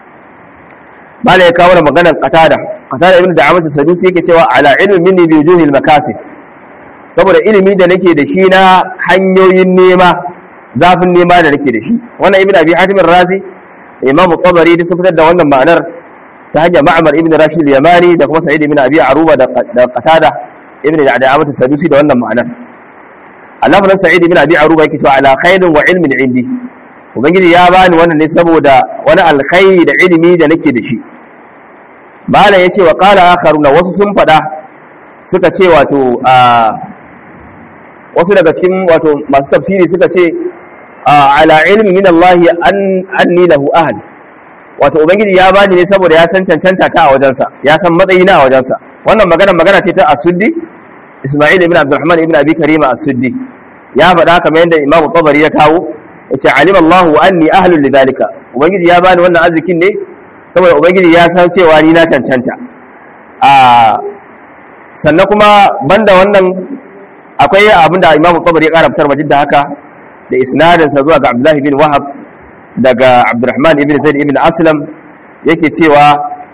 bala ya kawo maganar qatada qatada ibn da'amat sadusi yake cewa ala ilmi minni bi wujuhil makasib saboda ilimi da nake da shi na hanyoyin nema zafin nema da nake da shi wannan ibn abi hatim razi imamu tabari da sun fitar da wannan ma'anar ta hanyar ma'amar ibn rashid yamani da kuma sa'id ibn abi aruba da qatada ibn da'amat sadusi da wannan ma'anar Allah fa sa'id ibn abi aruba yake cewa ala khairin wa ilmin indi ubangiji ya bani wannan ne saboda wani alkhairi da ilimi da nake da shi bala yace wa qala akharuna wasu sun fada suka ce wato a wasu daga cikin wato masu tafsiri suka ce ala ilmi min Allah an anni lahu ahad wato ubangiji ya bani ne saboda ya san cancanta ta a wajensa ya san matsayina a wajensa wannan magana magana ce ta asuddi Isma'il ibn Abdurrahman ibn Abi Karima as-Suddi ya faɗa kamar yadda Imam Tabari ya kawo yace alim Allah wa anni ahlul lidhalika ubangiji ya bani wannan arzikin ne saboda ubangiji ya san cewa ni na cancanta a sannan kuma banda wannan akwai abinda Imam Tabari ya karabtar majid da haka da isnadin sa zuwa ga Abdullah ibn Wahab daga Abdurrahman ibn Zaid ibn Aslam yake cewa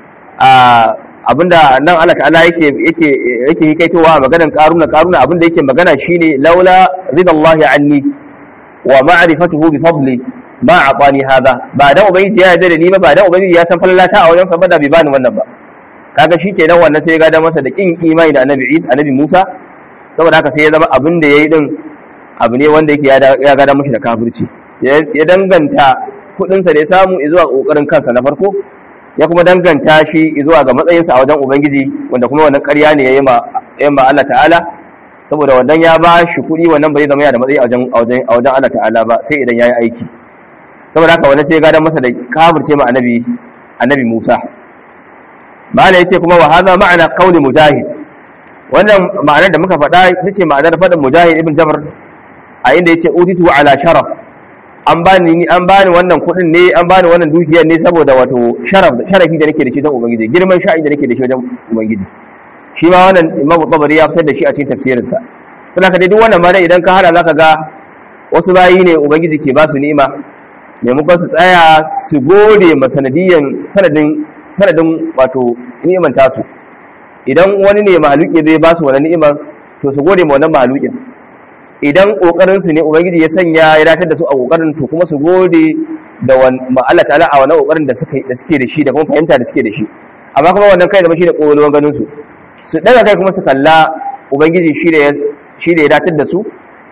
a abinda nan Allah ta'ala yake yake yake hikaitowa maganar karuna karuna abinda yake magana shine laula ridallahi anni wa ma'rifatuhu bi fadli ma atani hada ba da ubangiji ya yarda da ni ba ba da ubangiji ya san fallata a wajen sa ba da bai bani wannan ba kaga shikenan wannan sai ya gada masa da kin imani da annabi Isa annabi Musa saboda haka sai ya zama abin da yayi din abu ne wanda yake ya gada mashi da kafirci ya danganta kudin sa da ya samu zuwa kokarin kansa na farko ya kuma danganta shi zuwa ga matsayinsa a wajen ubangiji wanda kuma wannan ƙarya ne ya yi ma Allah ta'ala saboda wannan ya ba shi kuɗi wannan ba zai zama yana da matsayi a wajen Allah ta'ala ba sai idan ya yi aiki saboda haka wannan sai ya gadon masa da kafirce ma annabi annabi Musa mala yace kuma wa hadha ma'ana qawli mujahid wannan ma'anar da muka faɗa ita ce ma'anar faɗin mujahid ibn jabr a inda yace utitu ala sharaf an bani an bani wannan kuɗin ne an bani wannan dukiyar ne saboda wato sharaf sharafi da nake da shi don ubangiji girman sha'i da nake da shi wajen ubangiji shi ma wannan imam tabari ya fitar da shi a cikin tafsirin sa don haka dai duk wannan ma dai idan ka hada zaka ga wasu bayi ne ubangiji ke ba su ni'ima maimakon su tsaya su gode ma sanadiyan sanadin sanadin wato ni'iman tasu idan wani ne mahaluki zai ba su wannan ni'imar to su gode ma wannan mahalukin idan kokarin su ne ubangiji ya sanya ya datar da su a kokarin to kuma su gode da ma Allah ta'ala a wannan kokarin da suka da suke da shi da kuma fahimta da suke da shi amma kuma wannan kai da shi da kololuwan ganin su su daga kai kuma su kalla ubangiji shi da shi da ya datar da su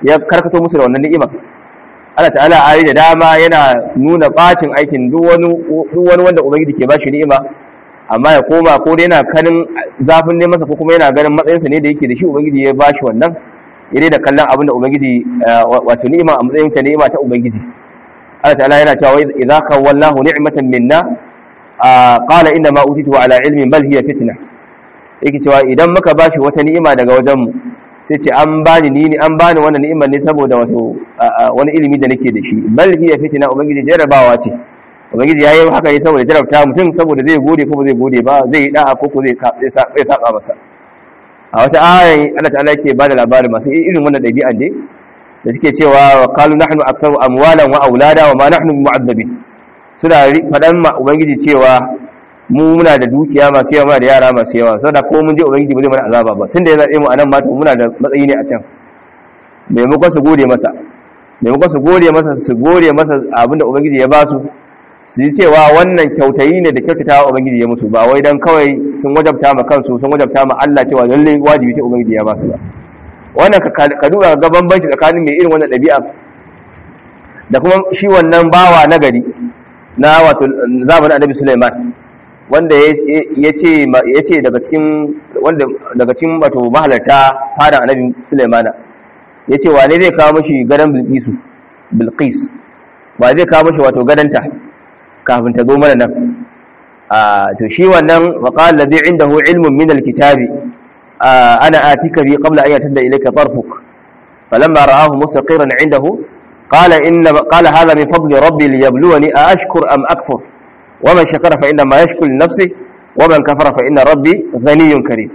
ya karkato musu da wannan ni'ima Allah ta'ala ayi da dama yana nuna bacin aikin duk wani duk wani wanda ubangiji ke bashi ni'ima amma ya koma ko dai yana kanin zafin ne masa ko kuma yana ganin matsayinsa ne da yake da shi ubangiji ya bashi wannan ire da kallon abin da ubangiji wato ni'ima a matsayin ta ni'ima ta ubangiji Allah ta'ala yana cewa idza kawallahu ni'matan minna qala inna ma utitu ala ilmin bal hiya fitna yake cewa idan muka bashi wata ni'ima daga wajen mu sai ce an bani ni an bani wannan ni'imar ne saboda wato wani ilimi da nake da shi bal hiya fitna ubangiji jarabawa ce ubangiji yayi haka ne saboda jarabta mutum saboda zai gode ko ba zai gode ba zai yi da'a ko ko zai zai saba masa a wata ayan Allah ta'ala yake ba da labarin masu irin wannan dabi'a ne da suke cewa wa qalu nahnu aktharu amwalan wa aulada wa ma nahnu mu'azzabin suna fadan ma ubangiji cewa mu muna da dukiya masu yawa da yara masu yawa saboda ko mun je ubangiji ba zai mana azaba ba tunda ya zabe mu anan ma muna da matsayi ne a can maimakon su gode masa maimakon su gode masa su gode masa abinda ubangiji ya ba su su yi cewa wannan kyautayi ne da kyautata wa ubangiji ya musu ba wai dan kawai sun wajabta ma kansu sun wajabta ma Allah cewa lalle wajibi ce ubangiji ya ba su ba wannan ka duba ga bambanci tsakanin mai irin wannan ɗabi'a da kuma shi wannan bawa na gari na wato zamanin annabi Sulaiman wanda ya ce daga cikin wanda daga cikin wato mahalarta fadan annabi Sulaimana ya ce wane zai kawo mashi gadon Bilqisu Bilqis ba zai kawo mashi wato gadonta kafin ta zo mana nan a to shi wannan waqala ladhi indahu ilmun min alkitabi ana atika bi qabla an yatada ilayka tarfuk falamma ra'ahu mustaqiran indahu qala inna qala hadha min fadli rabbi liyabluwani a ashkur am akfur ومن شكر فإنما يشكر لنفسه ومن كفر فإن ربي غني كريم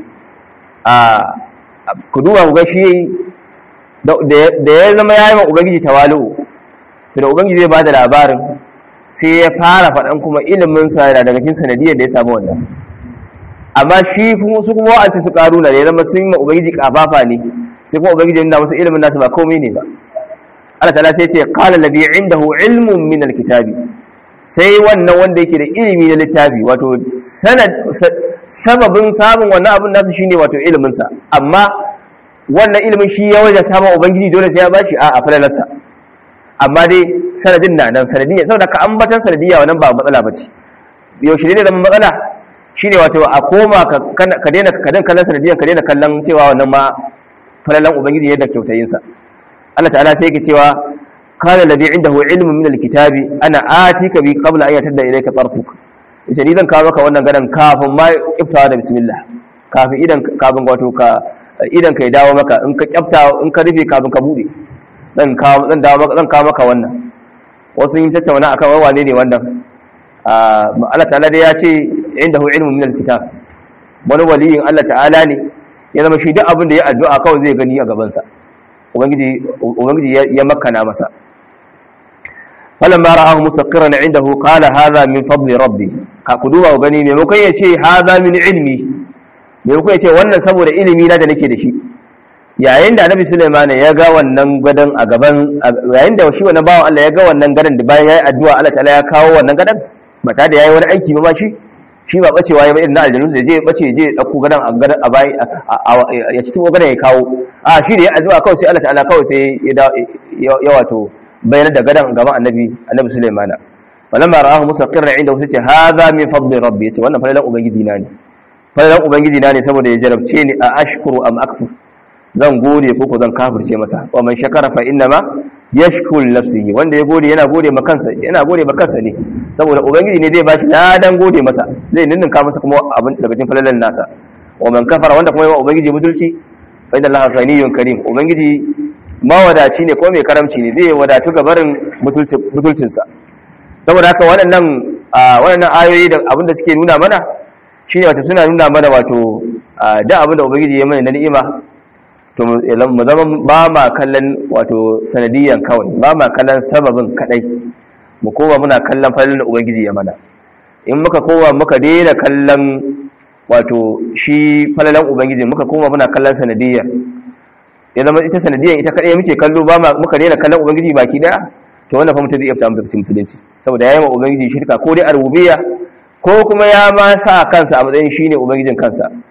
ku duba ku ga shi da ya zama ya yi ma ubangiji tawalu to da ubangiji zai ba da labarin sai ya fara faɗan kuma ilimin sa da daga cikin sanadiyar da ya samu wannan amma shi su kuma wa'anci su karu da ya zama sun yi ma ubangiji kafafa ne sai kuma ubangiji yana musu ilimin nasu ba komai ne ba Allah ta'ala sai ce qala ladhi indahu ilmun min alkitabi sai wannan wanda yake da ilimi na littafi wato sababin samun wannan abin nasu shine wato iliminsa amma wannan ilimin shi ya wajen ma ubangiji dole sai ya bashi a a falalarsa amma dai sanadin na nan sanadiyya saboda ka ambatan sanadiyya wannan ba matsala bace yaushe ne zama matsala shine wato a koma ka daina ka daina kallon sanadiyyan ka daina kallon cewa wannan ma falalan ubangiji ne da kyautayinsa Allah ta'ala sai yake cewa قال الذي عنده علم من الكتاب انا اتيك به قبل ان يتد اليك طرفك yace ni zan kawo maka wannan gadan kafin ma iftawa da bismillah kafin idan kafin wato ka idan ka dawo maka in ka kyafta in ka rufe kafin ka bude zan kawo zan dawo maka zan kawo maka wannan wasu yin tattauna akan wai wane ne wannan Allah ta'ala dai ya ce indahu ilmu min alkitab wani waliyin Allah ta'ala ne ya zama shi duk abin da ya addu'a kawai zai gani a gaban sa ubangiji ubangiji ya makana masa falamma ra'ahu mustaqirran indahu qala hadha min fadli rabbi ka ku duba gani me mukai yace hadha min ilmi me mukai yace wannan saboda ilimi na da nake da shi yayin da annabi Sulaiman ya ga wannan gadan a gaban yayin da shi wannan bawan Allah ya ga wannan gadan da bayan yayi addu'a Allah ta'ala ya kawo wannan gadan ba ta da yayi wani aiki ba shi shi ba bacewa ya ba irin na aljanu da je bace je ya dauko gadan a gadan a bayi ya ci tuwo gadan ya kawo a shi da ya addu'a kawai sai Allah ta'ala kawai sai ya wato bayanar da gadan gaban annabi annabi Sulaimana falamma ra'ahu mustaqirran inda sai ce hadha min fadli rabbi yace wannan falalan ubangiji na ne falalan ubangiji na ne saboda ya jarabce ni a ashkuru am akfur zan gode ko ko zan kafirce masa wa man shakara fa inna ma yashkuru nafsihi wanda ya gode yana gode ma kansa yana gode ma kansa ne saboda ubangiji ne zai bashi ladan gode masa zai ninninka masa kuma abin daga cikin falalan nasa wa man kafara wanda kuma ya ubangiji mutulci fa inna allaha ghaniyyun karim ubangiji mawadaci ne ko mai karamci ne zai wadatu ga barin mutulcinsa saboda haka waɗannan waɗannan ayoyi da abin da suke nuna mana shine wato suna nuna mana wato da abin da ubangiji ya mana na ni'ima to mu zama ba ma kallon wato sanadiyan kawai ba ma kallon sababin kadai mu koma muna kallon falin da ubangiji ya mana in muka koma muka daina kallon wato shi falalan ubangiji muka koma muna kallon sanadiyan ya zama ita sanadiyan ita kadai muke kallo ba muka daina kallon ubangiji baki daya to wannan fa mutum zai iya fita mutum musulunci saboda yayi ma ubangiji shirka ko dai a rububiyya ko kuma ya ma sa kansa a matsayin shine ubangijin kansa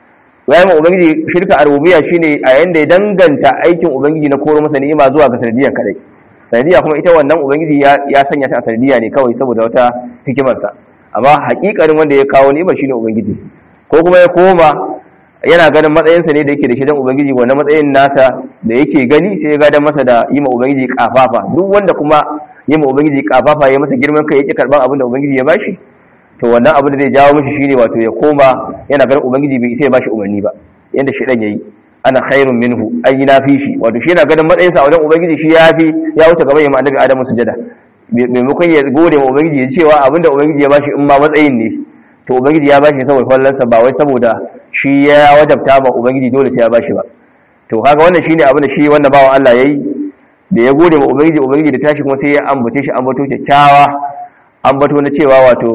ya ma ubangiji shirka a rububiyya shine a yanda ya danganta aikin ubangiji na koro masa ni'ima zuwa ga sanadiyan kadai sanadiya kuma ita wannan ubangiji ya sanya ta a sanadiya ne kawai saboda wata hikimarsa amma hakikarin wanda ya kawo ni'ima shine ubangiji ko kuma ya koma yana ganin matsayinsa ne da yake da shi don ubangiji wannan matsayin nasa da yake gani sai ya gadan masa da yi ma ubangiji kafafa duk wanda kuma yi ma ubangiji kafafa ya masa girman kai yake karban abin da ubangiji ya bashi to wannan abin da zai jawo mishi shine wato ya koma yana ganin ubangiji bai isa ya bashi umarni ba yanda shi dan yayi ana khairun minhu ai na fi shi wato shi yana ganin matsayinsa a wajen ubangiji shi ya fi ya wuce gaban ya annabi adamu sujada maimakon ya gode ma ubangiji ya cewa abin da ubangiji ya bashi in ma matsayin ne to ubangiji ya bashi saboda fallansa ba wai saboda shi ya wajabta ba ubangiji dole sai ya bashi ba to kaga wannan shine abin da shi wanda bawan Allah yayi da ya gode ma ubangiji ubangiji da tashi kuma sai ya ambace shi ambato kyakkyawa ambato na cewa wato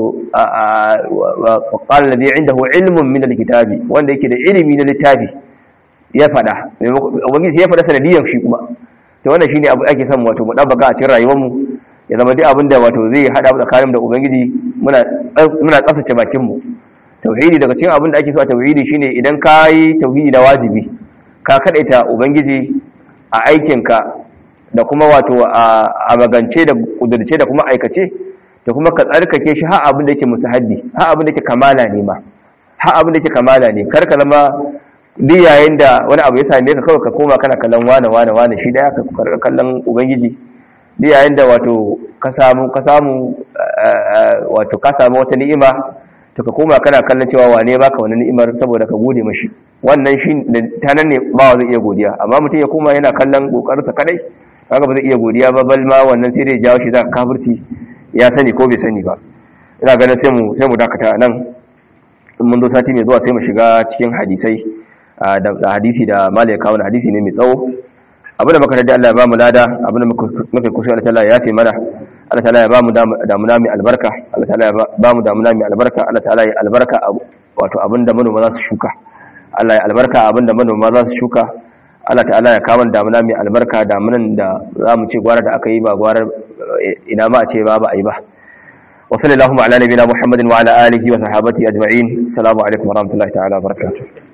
qala alladhi indahu ilmun min alkitabi wanda yake da ilimi na littafi ya fada ubangiji ya fada sanadiyan shi kuma to wannan shine abu ake son wato mu dabbaka a cikin rayuwar mu ya zama duk abin da wato zai hada tsakanin da ubangiji muna muna tsaftace bakin mu tauhidi daga cikin abin da ake so a tauhidi shine idan ka yi tauhidi na wajibi ka kadaita ubangiji a aikinka da kuma wato a magance da kudurce da kuma aikace da kuma ka tsarkake shi har abin da yake musahabbi har abin da yake kamala ne ma har abin da yake kamala ne kar ka zama duk yayin da wani abu ya same ka kawai ka koma kana kallon wane wane wane shi daya ka kallon ubangiji duk yayin da wato ka samu ka samu wato ka samu wata ni'ima to ka koma kana kallon cewa wane baka wani ni'imar saboda ka gode mashi wannan shi ta nan ne ba zai iya godiya amma mutum ya koma yana kallon kokarinsa kadai kaga ba zai iya godiya ba bal ma wannan sai dai jawo shi za kafirci ya sani ko bai sani ba ina ganin sai mu sai mu dakata nan in mun zo sati mai zuwa sai mu shiga cikin hadisai da hadisi da malai kawo hadisi ne mai tsawo abinda muka da Allah ya ba mu lada abinda muka kusa Allah ta'ala ya fi mana Allah ta'ala ya ba mu damuna mai albarka Allah ta'ala ya ba mu damuna mai albarka Allah ta'ala ya albarka wato abinda manoma za su shuka Allah ya albarka abinda manoma za su shuka Allah ta'ala ya kawo damuna mai albarka damunan da za mu ce gwara da aka yi ba gwara ina ma a ce ba ba a yi ba wa sallallahu ala nabiyina muhammadin wa ala alihi wa sahabati ajma'in assalamu alaikum wa rahmatullahi ta'ala wa barakatuh